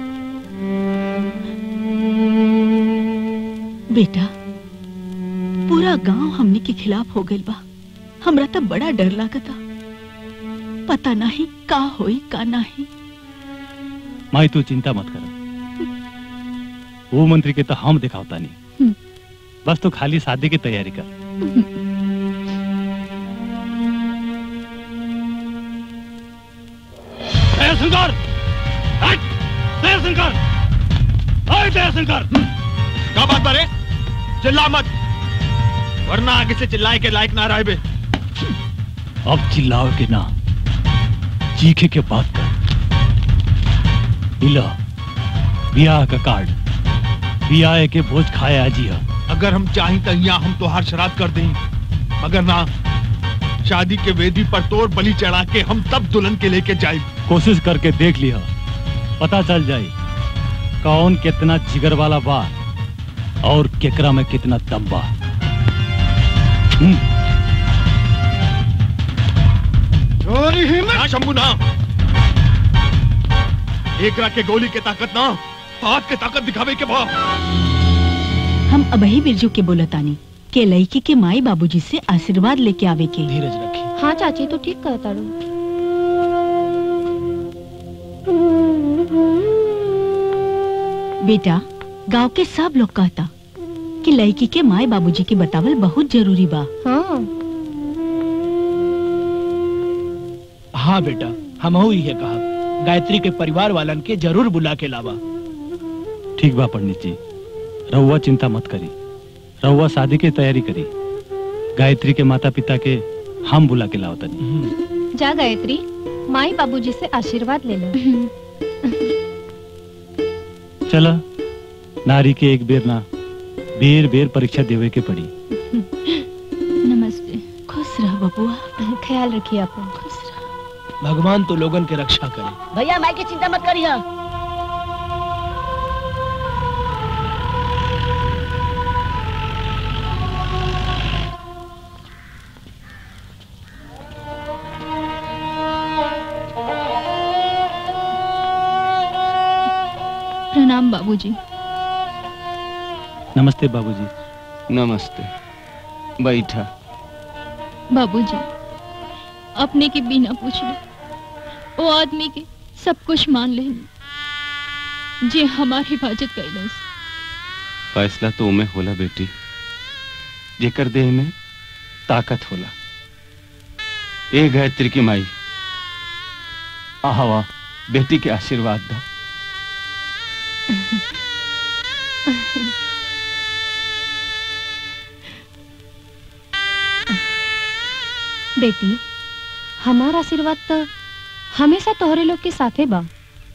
बेटा पूरा गांव हमने के खिलाफ हो गइल बा हमरा तो बड़ा डर लागता पता नहीं का होई का नहीं माई तू चिंता मत कर वो मंत्री के तो हम दिखावता नहीं बस तो खाली शादी की तैयारी कर शंकर शंकर शंकर क्या बात बारे चिल्ला मत वरना आगे से चिल्लाए के लायक ना रहे बे अब चिल्लाओ के ना चीखे के बात कर इला ब्याह का कार्ड ब्याह के भोज खाए आजी है अगर हम चाहें तो यहाँ हम तोहार शराब कर दें मगर ना शादी के वेदी पर तोड़ बलि चढ़ा के हम तब दुल्हन के लेके जाए कोशिश करके देख लिया पता चल जाए कौन कितना जिगर वाला बा और केकरा में कितना दम बा हम्म। चोरी हिम्मत ना शंभू ना एक रात के गोली के ताकत ना हाथ के ताकत दिखावे के भाव हम अबही बिरजू के बोलतानी के लड़की के माई बाबूजी से आशीर्वाद लेके आवे के धीरज रखी हाँ चाची तो ठीक कहता रू बेटा गांव के सब लोग कहता कि लड़की के माई बाबूजी के बतावल बहुत जरूरी बा हाँ हाँ बेटा हम ही है कहा गायत्री के परिवार वालन के जरूर बुला के लावा ठीक बा पंडित जी रहुआ चिंता मत करी रहुआ शादी की तैयारी करी गायत्री के माता पिता के हम बुला के लाओ तनी जा गायत्री माई बाबूजी से आशीर्वाद ले लो चला नारी के एक बेर ना बेर बेर परीक्षा देवे के पड़ी नमस्ते खुश रह बबुआ ख्याल रखिए अपन भगवान तो लोगन के रक्षा करे भैया माई की चिंता मत करिए प्रणाम बाबूजी नमस्ते बाबूजी नमस्ते बैठा बाबूजी अपने के बिना पूछले वो आदमी के सब कुछ मान लेनी जे हमारी हिफाजत कैलस फैसला तो में होला बेटी जेकर देह में ताकत होला ए गायत्री की माई आवा बेटी के आशीर्वाद दो बेटी हमारा आशीर्वाद तो हमेशा तोहरे लोग के साथे बा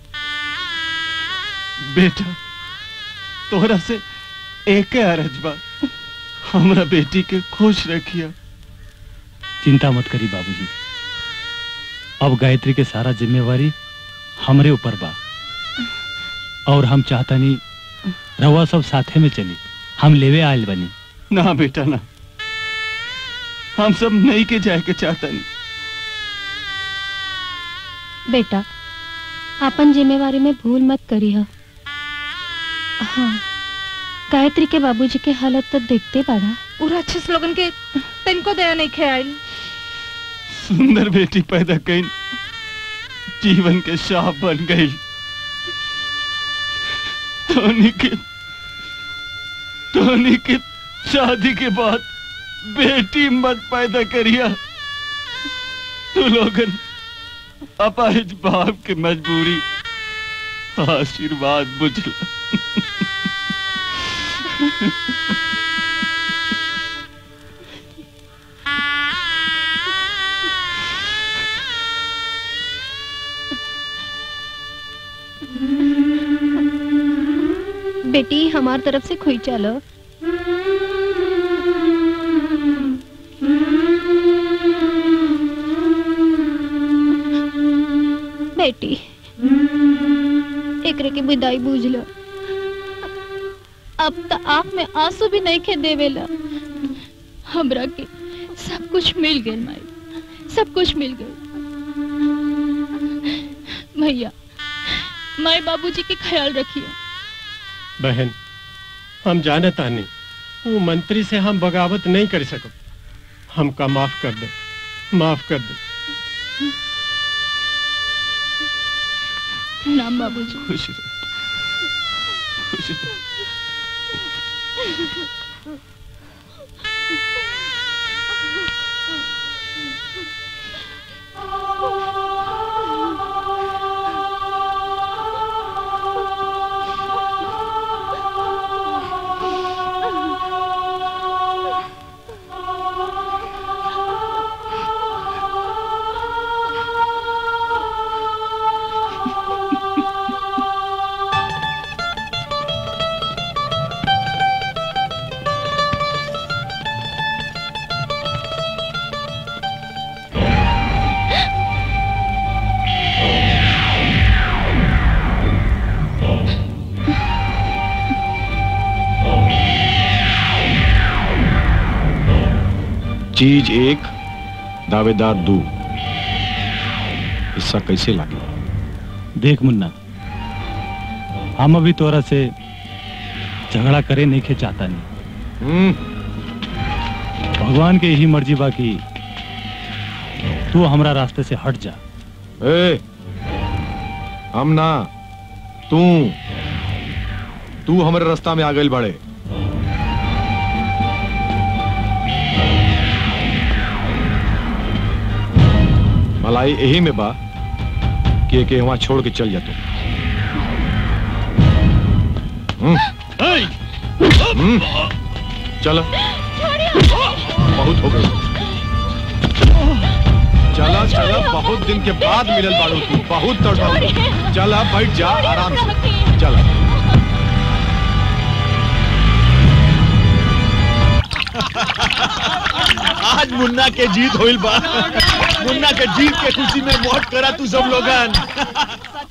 बेटा तोहरा से एक अरज बा हमरा बेटी के खुश रखिया चिंता मत करी बाबूजी अब गायत्री के सारा जिम्मेवारी हमरे ऊपर बा और हम चाहता नहीं रहुआ सब साथे में चली हम लेवे आयल बनी ना बेटा ना हम सब नहीं के जाए के चाहता नहीं बेटा अपन जिम्मेवारी में भूल मत करी हा हाँ गायत्री के बाबूजी के हालत तो देखते बाड़ा पूरा अच्छे स्लोगन के तिनको दया नहीं ख्याल सुंदर बेटी पैदा कई जीवन के शाह बन गई धोनी के धोनी के शादी के बाद बेटी मत पैदा करिया तू लोगन अपाहिज बाप की मजबूरी आशीर्वाद बुझला बेटी हमार तरफ से खुई चलो बेटी एकरे के विदाई बूझ लो अब तो आँख में आंसू भी नहीं खे देवेला हमरा के सब कुछ मिल गए माई सब कुछ मिल गए भैया माई बाबूजी के ख्याल रखिए बहन हम जानता नहीं वो मंत्री से हम बगावत नहीं कर सकब हमका माफ कर दे माफ कर दे प्रणाम बाबूजी खुश रह खुश रह चीज एक दावेदार दू हिस्सा कैसे लागे देख मुन्ना हम अभी तोरा से झगड़ा करे नहीं के चाहता नहीं भगवान के यही मर्जी बाकी तू हमरा रास्ते से हट जा ए हम ना तू तू हमारे रास्ता में आ गई बड़े भलाई यही में बा कि के वहां छोड़ के चल जा तू हम्म, हम्म, चलो बहुत हो गई चला चला बहुत दिन के बाद मिलल बाड़ू तू बहुत तड़पाऊ चला बैठ जा आराम से चला आज मुन्ना के जीत होइल बा मुन्ना के जीत के खुशी में मौत करा तू सब लोगन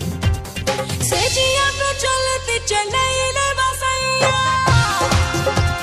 सेजिया पे चलती चलैले बसैया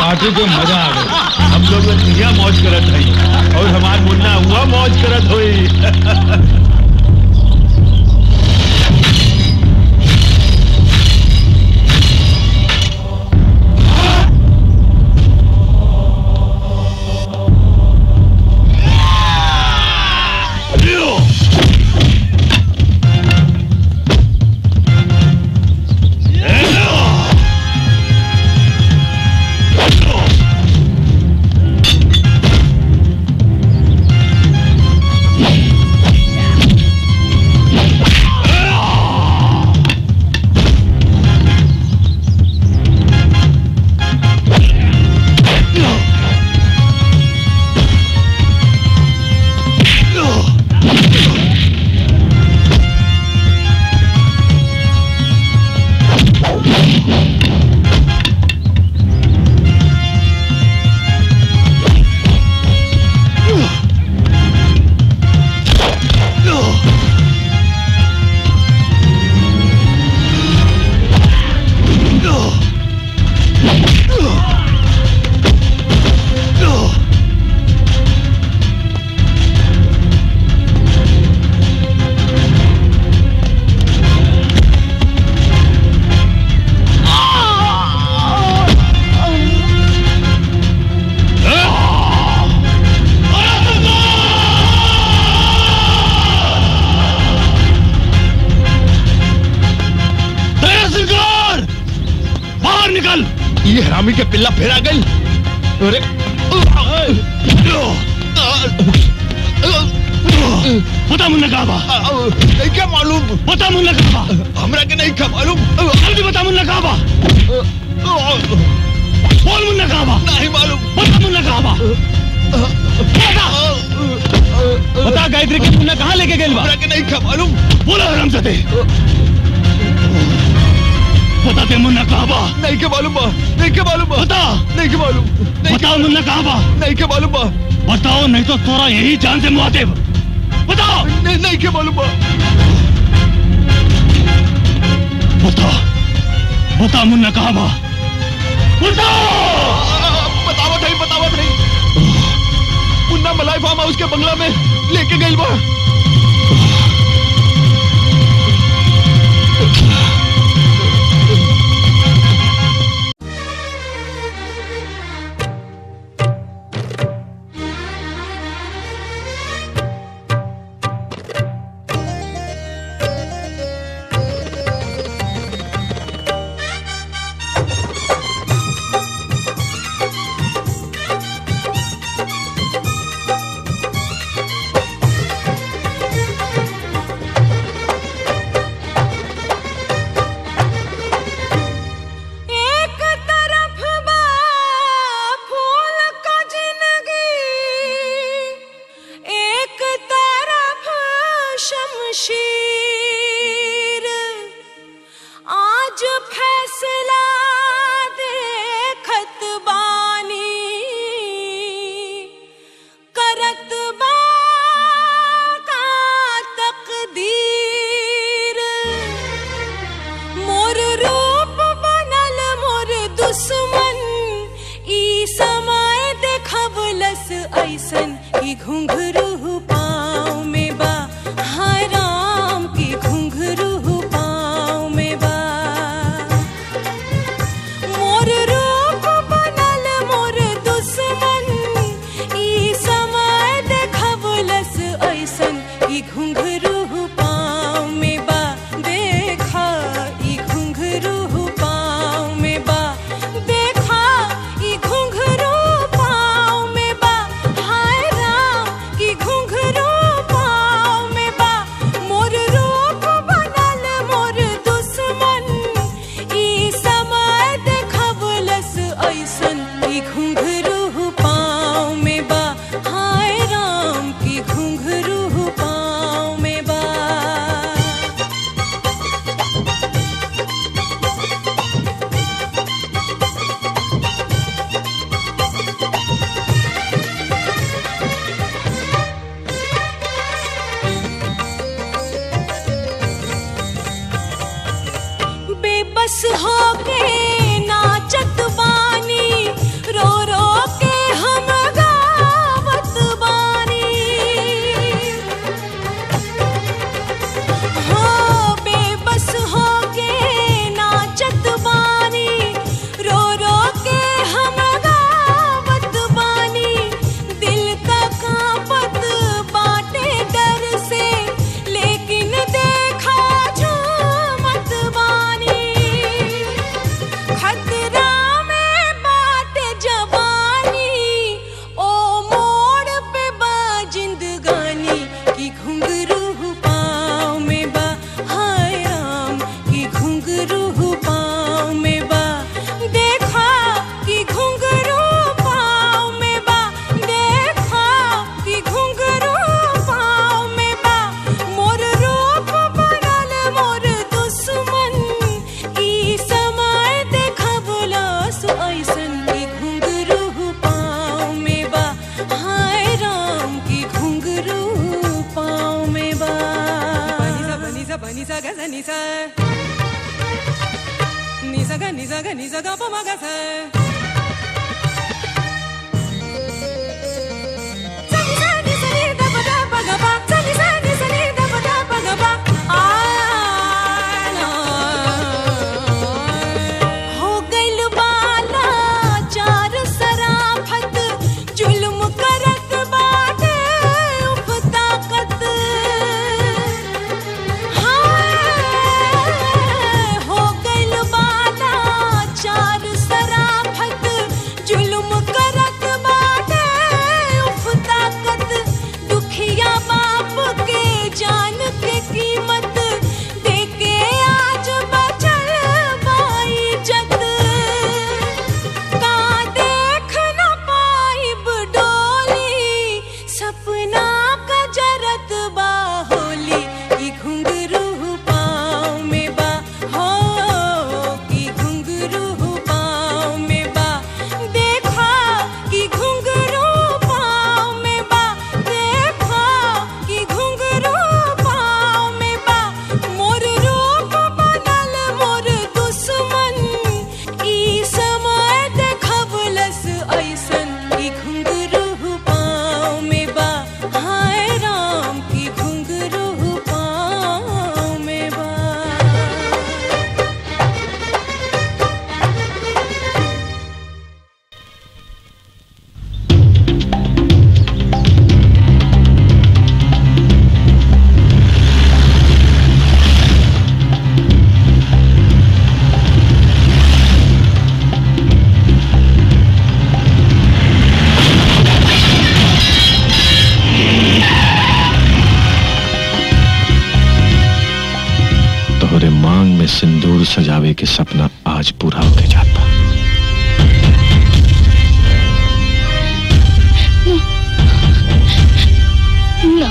पार्टी के मजा आ गई हम लोग दुनिया मौज करत हई और हमार मुन्ना हुआ मौज करत होई सरकार बाहर निकल ये हरामी के पिल्ला फेरा गई अरे पता मुन्ना कहाँ बा नहीं क्या मालूम पता मुन्ना कहाँ बा हमरा के नहीं क्या मालूम जल्दी बता मुन्ना कहाँ बा बोल मुन्ना कहाँ बा नहीं मालूम पता मुन्ना कहाँ बा बता बता गायत्री के मुन्ना कहाँ लेके गए बा हमरा के नहीं क्या मालूम बोला आराम से बता दे मुन्ना कहाँ बा नहीं के मालूम बा नहीं के मालूम बा बता नहीं के मालूम बताओ मुन्ना कहाँ बा नहीं के मालूम बा बताओ नहीं तो तोरा यही जान से मुआ देब बताओ नहीं नहीं के मालूम बा बता बता मुन्ना कहाँ बा बता बतावत नहीं बतावत नहीं मुन्ना मलाई फार्म हाउस के बंगला में लेके गई बा एक तरफ बा फूल का जिंदगी एक तरफ शमशीर आज फैसला देखत बानी करत बा का तकदीर मोर रूप बनल मोर दुश्मन ई समय देखबलस ऐसन की घुंघरू पाँव में बा हाय राम की घुंघरू पाँव में बा मोर रूप बनल मोर दुश्मन ई समय देखबलस ऐसन की घुंघरू पाँव में बा देखा ई घुंघरू पाँव में बा देखा ई घुंघरू पाँव में बा हाय राम की घुंघरू पाँव में बा मोर रूप बनल मोर दुश्मन ई समय देखबलस ऐसन की घुंघरू पाँव में बा हाय राम की घुंघरू पाँव में बा बेबस होके नाचत बानी रो sa ga ni sa ga pa ma ga sa Sa ni sa ni sa ni da pa da pa ga pa Sa ni sa ni sa ni da pa da pa ga pa Ah, na. हो गइल बाला चार सराफत जुल्म करत बाटे उफ ताकत हाय हो गइल बाला चार सराफत जुल्म करत बाटे उफ ताकत दुखिया बाप के जान के कीमत देके आज बचल बाई जत का देख न पाइब डोली सपना का जरत बा होली ई घुंघरू पाँव में बा हो की घुंघरू पाँव में बा देखा की घुंघरू पाँव में बा देखा की घुंघरू पाँव में बा मोर रूप बनल मोर दुश्मन ई समय देखबलस ऐसन की घुंघरू पाँव में बा हाय राम की घुंघरू पाँव में बा तोहरे मांग में सिंदूर सजावे के सपना आज पूरा होके जाता ना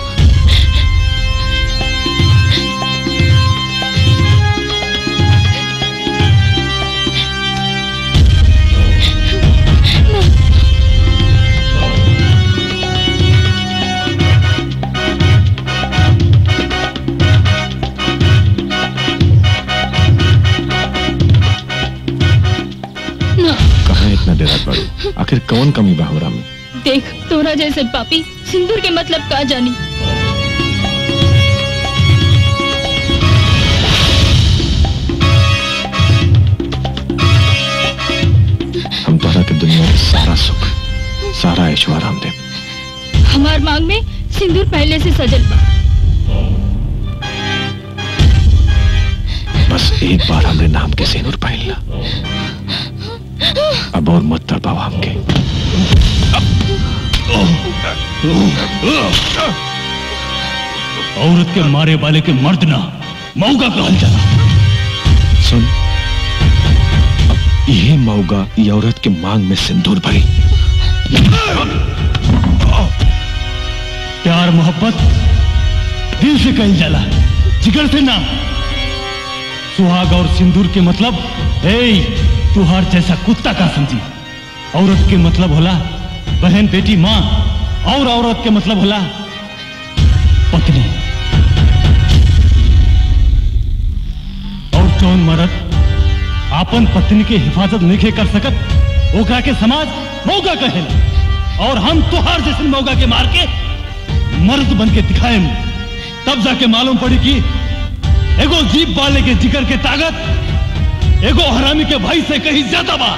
ना कहाँ इतना देर बड़ू आखिर कौन कमी बा हमरा में देख तोरा जैसे पापी सिंदूर के मतलब का जानी हम तोहरा के दुनिया के सारा सुख सारा ऐश्वर्य हम दे हमार मांग में सिंदूर पहले से सजल बा बस एक बार हमरे नाम के सिंदूर पहनला अब और मत तड़पाओ हमके औरत के मारे वाले के मर्द ना मऊगा कहल जाला सुन अब यही मौगा ये औरत के मांग में सिंदूर भरी प्यार मोहब्बत दिल से कही जाला जिगर से ना सुहाग और सिंदूर के मतलब ए तुहार जैसा कुत्ता का समझी औरत के मतलब होला बहन बेटी माँ और औरत के मतलब होला पत्नी और जौन मर्द आपन पत्नी के हिफाजत नहीं कर सकत ओकरा के समाज मौका कहेला और हम तुहार जैसे मौका के मार के मर्द बन के दिखाएम तब जाके मालूम पड़ी कि एगो जीप वाले के जिगर के ताकत एगो हरामी के भाई से कहीं ज्यादा बा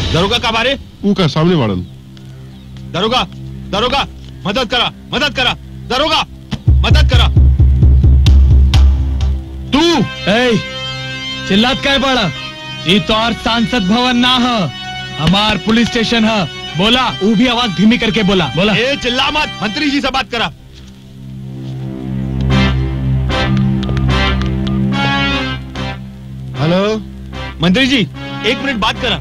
दरोगा का बारे ऊ का सामने वाड़न दरोगा दरोगा मदद करा मदद करा दरोगा मदद करा तू ए चिल्लात काय बड़ा ये तो और सांसद भवन ना है हमार पुलिस स्टेशन है बोला वो भी आवाज धीमी करके बोला बोला ए चिल्ला मत मंत्री जी से बात करा हेलो मंत्री जी एक मिनट बात करा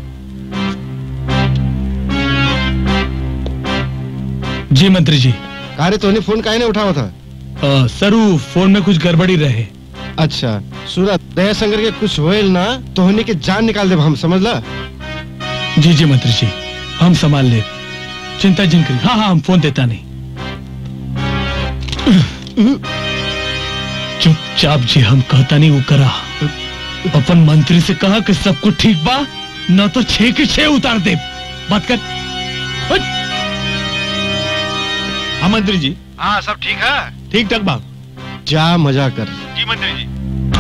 जी मंत्री जी कारे तोने फोन काहे नहीं उठावा था अ, सरू फोन में कुछ गड़बड़ी रहे अच्छा सूरत दया शंकर के कुछ होएल ना तोहनी के जान निकाल देब हम समझला जी जी मंत्री जी हम संभाल ले चिंता जिन करी हाँ हाँ हम फोन देता नहीं चुपचाप जी हम कहता नहीं वो करा अपन मंत्री से कहा कि सब कुछ ठीक बा न तो छह के छह उतार दे बात कर हाँ मंत्री जी हाँ सब ठीक है ठीक ठाक बा जा मजा कर जी मंत्री जी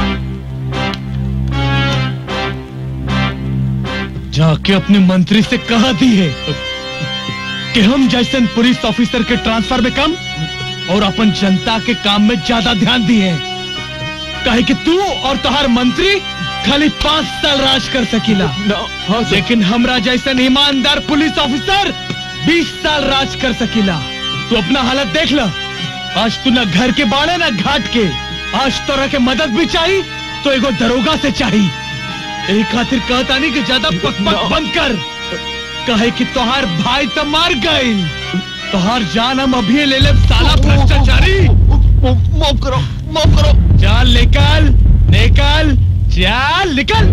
जाके अपने मंत्री से कहा दी है कि हम जैसे पुलिस ऑफिसर के ट्रांसफर में कम और अपन जनता के काम में ज्यादा ध्यान दिए हैं कहे कि तू और तुहार मंत्री खाली पांच साल राज कर सकीला लेकिन हमरा जैसे ईमानदार पुलिस ऑफिसर बीस साल राज कर सकीला तू अपना हालत देख ल आज तू ना घर के बाड़े ना घाट के आज तोरा के मदद भी चाहिए तो एगो दरोगा से चाहिए यही खातिर कहता नहीं कि ज्यादा पक पक बंद कर कहे कि तोहार भाई तो मार गए तोहार जान हम अभी ले ले साला भ्रष्टाचारी माफ करो माफ करो चल निकल निकल चल निकल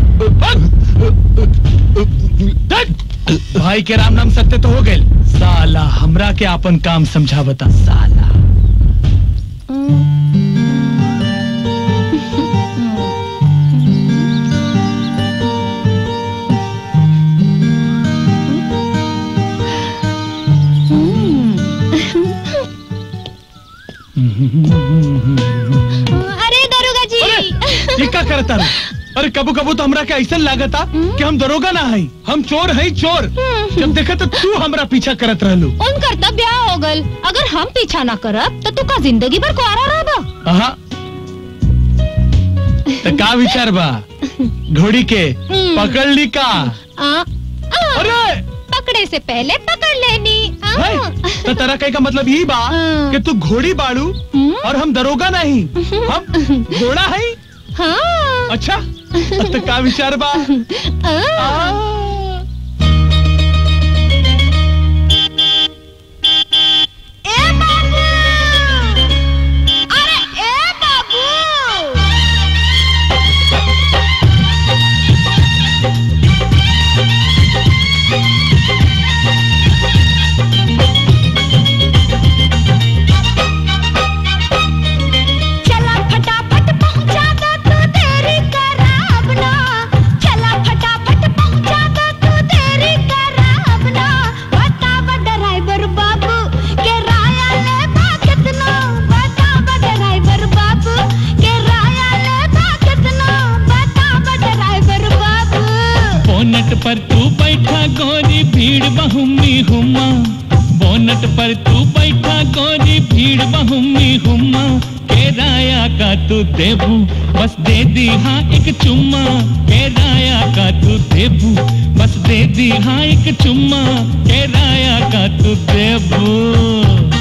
भाग। भाई के राम नाम सत्य तो हो गए साला हमरा के अपन काम समझा बता साला अरे दरोगा जी ये का करता रे? अरे कबू कबू तो हमरा के ऐसा लागता कि हम दरोगा ना हई हम चोर हई चोर जब देखा तो तू हमरा पीछा करत रहलू उनकर तब ब्याह हो गल अगर हम पीछा ना करब तो तू का जिंदगी भर कुआरा रहबा हाँ तो का विचार बा घोड़ी के पकड़ ली का आ, आ, अरे पकड़े से पहले पकड़ लेनी आ, है? तो तेरा कहे का मतलब यही बा कि तू घोड़ी बाड़ू और हम दरोगा नहीं हम घोड़ा है हाँ अच्छा तो का विचार बा आ, ए बाबू अरे ए बाबू चला फटाफट पहुंचा दो तू देरी कराब ना चला फटाफट पहुंचा दो तू देरी कराब ना बताव ड्राइवर बाबू के राया ले बा कितना बताव ड्राइवर बाबू के राया ले बा कितना बताव ड्राइवर बाबू बोनट पर तू बैठा गोरी भीड़ बहुमी हुमा बोनट पर तू बैठा गोरी भीड़ बहुमी हुमा केराया का तू देबू बस दे दी हाँ एक चुम्मा केराया का तू देबू बस दे दी हाँ एक चुम्मा केराया का तू देबू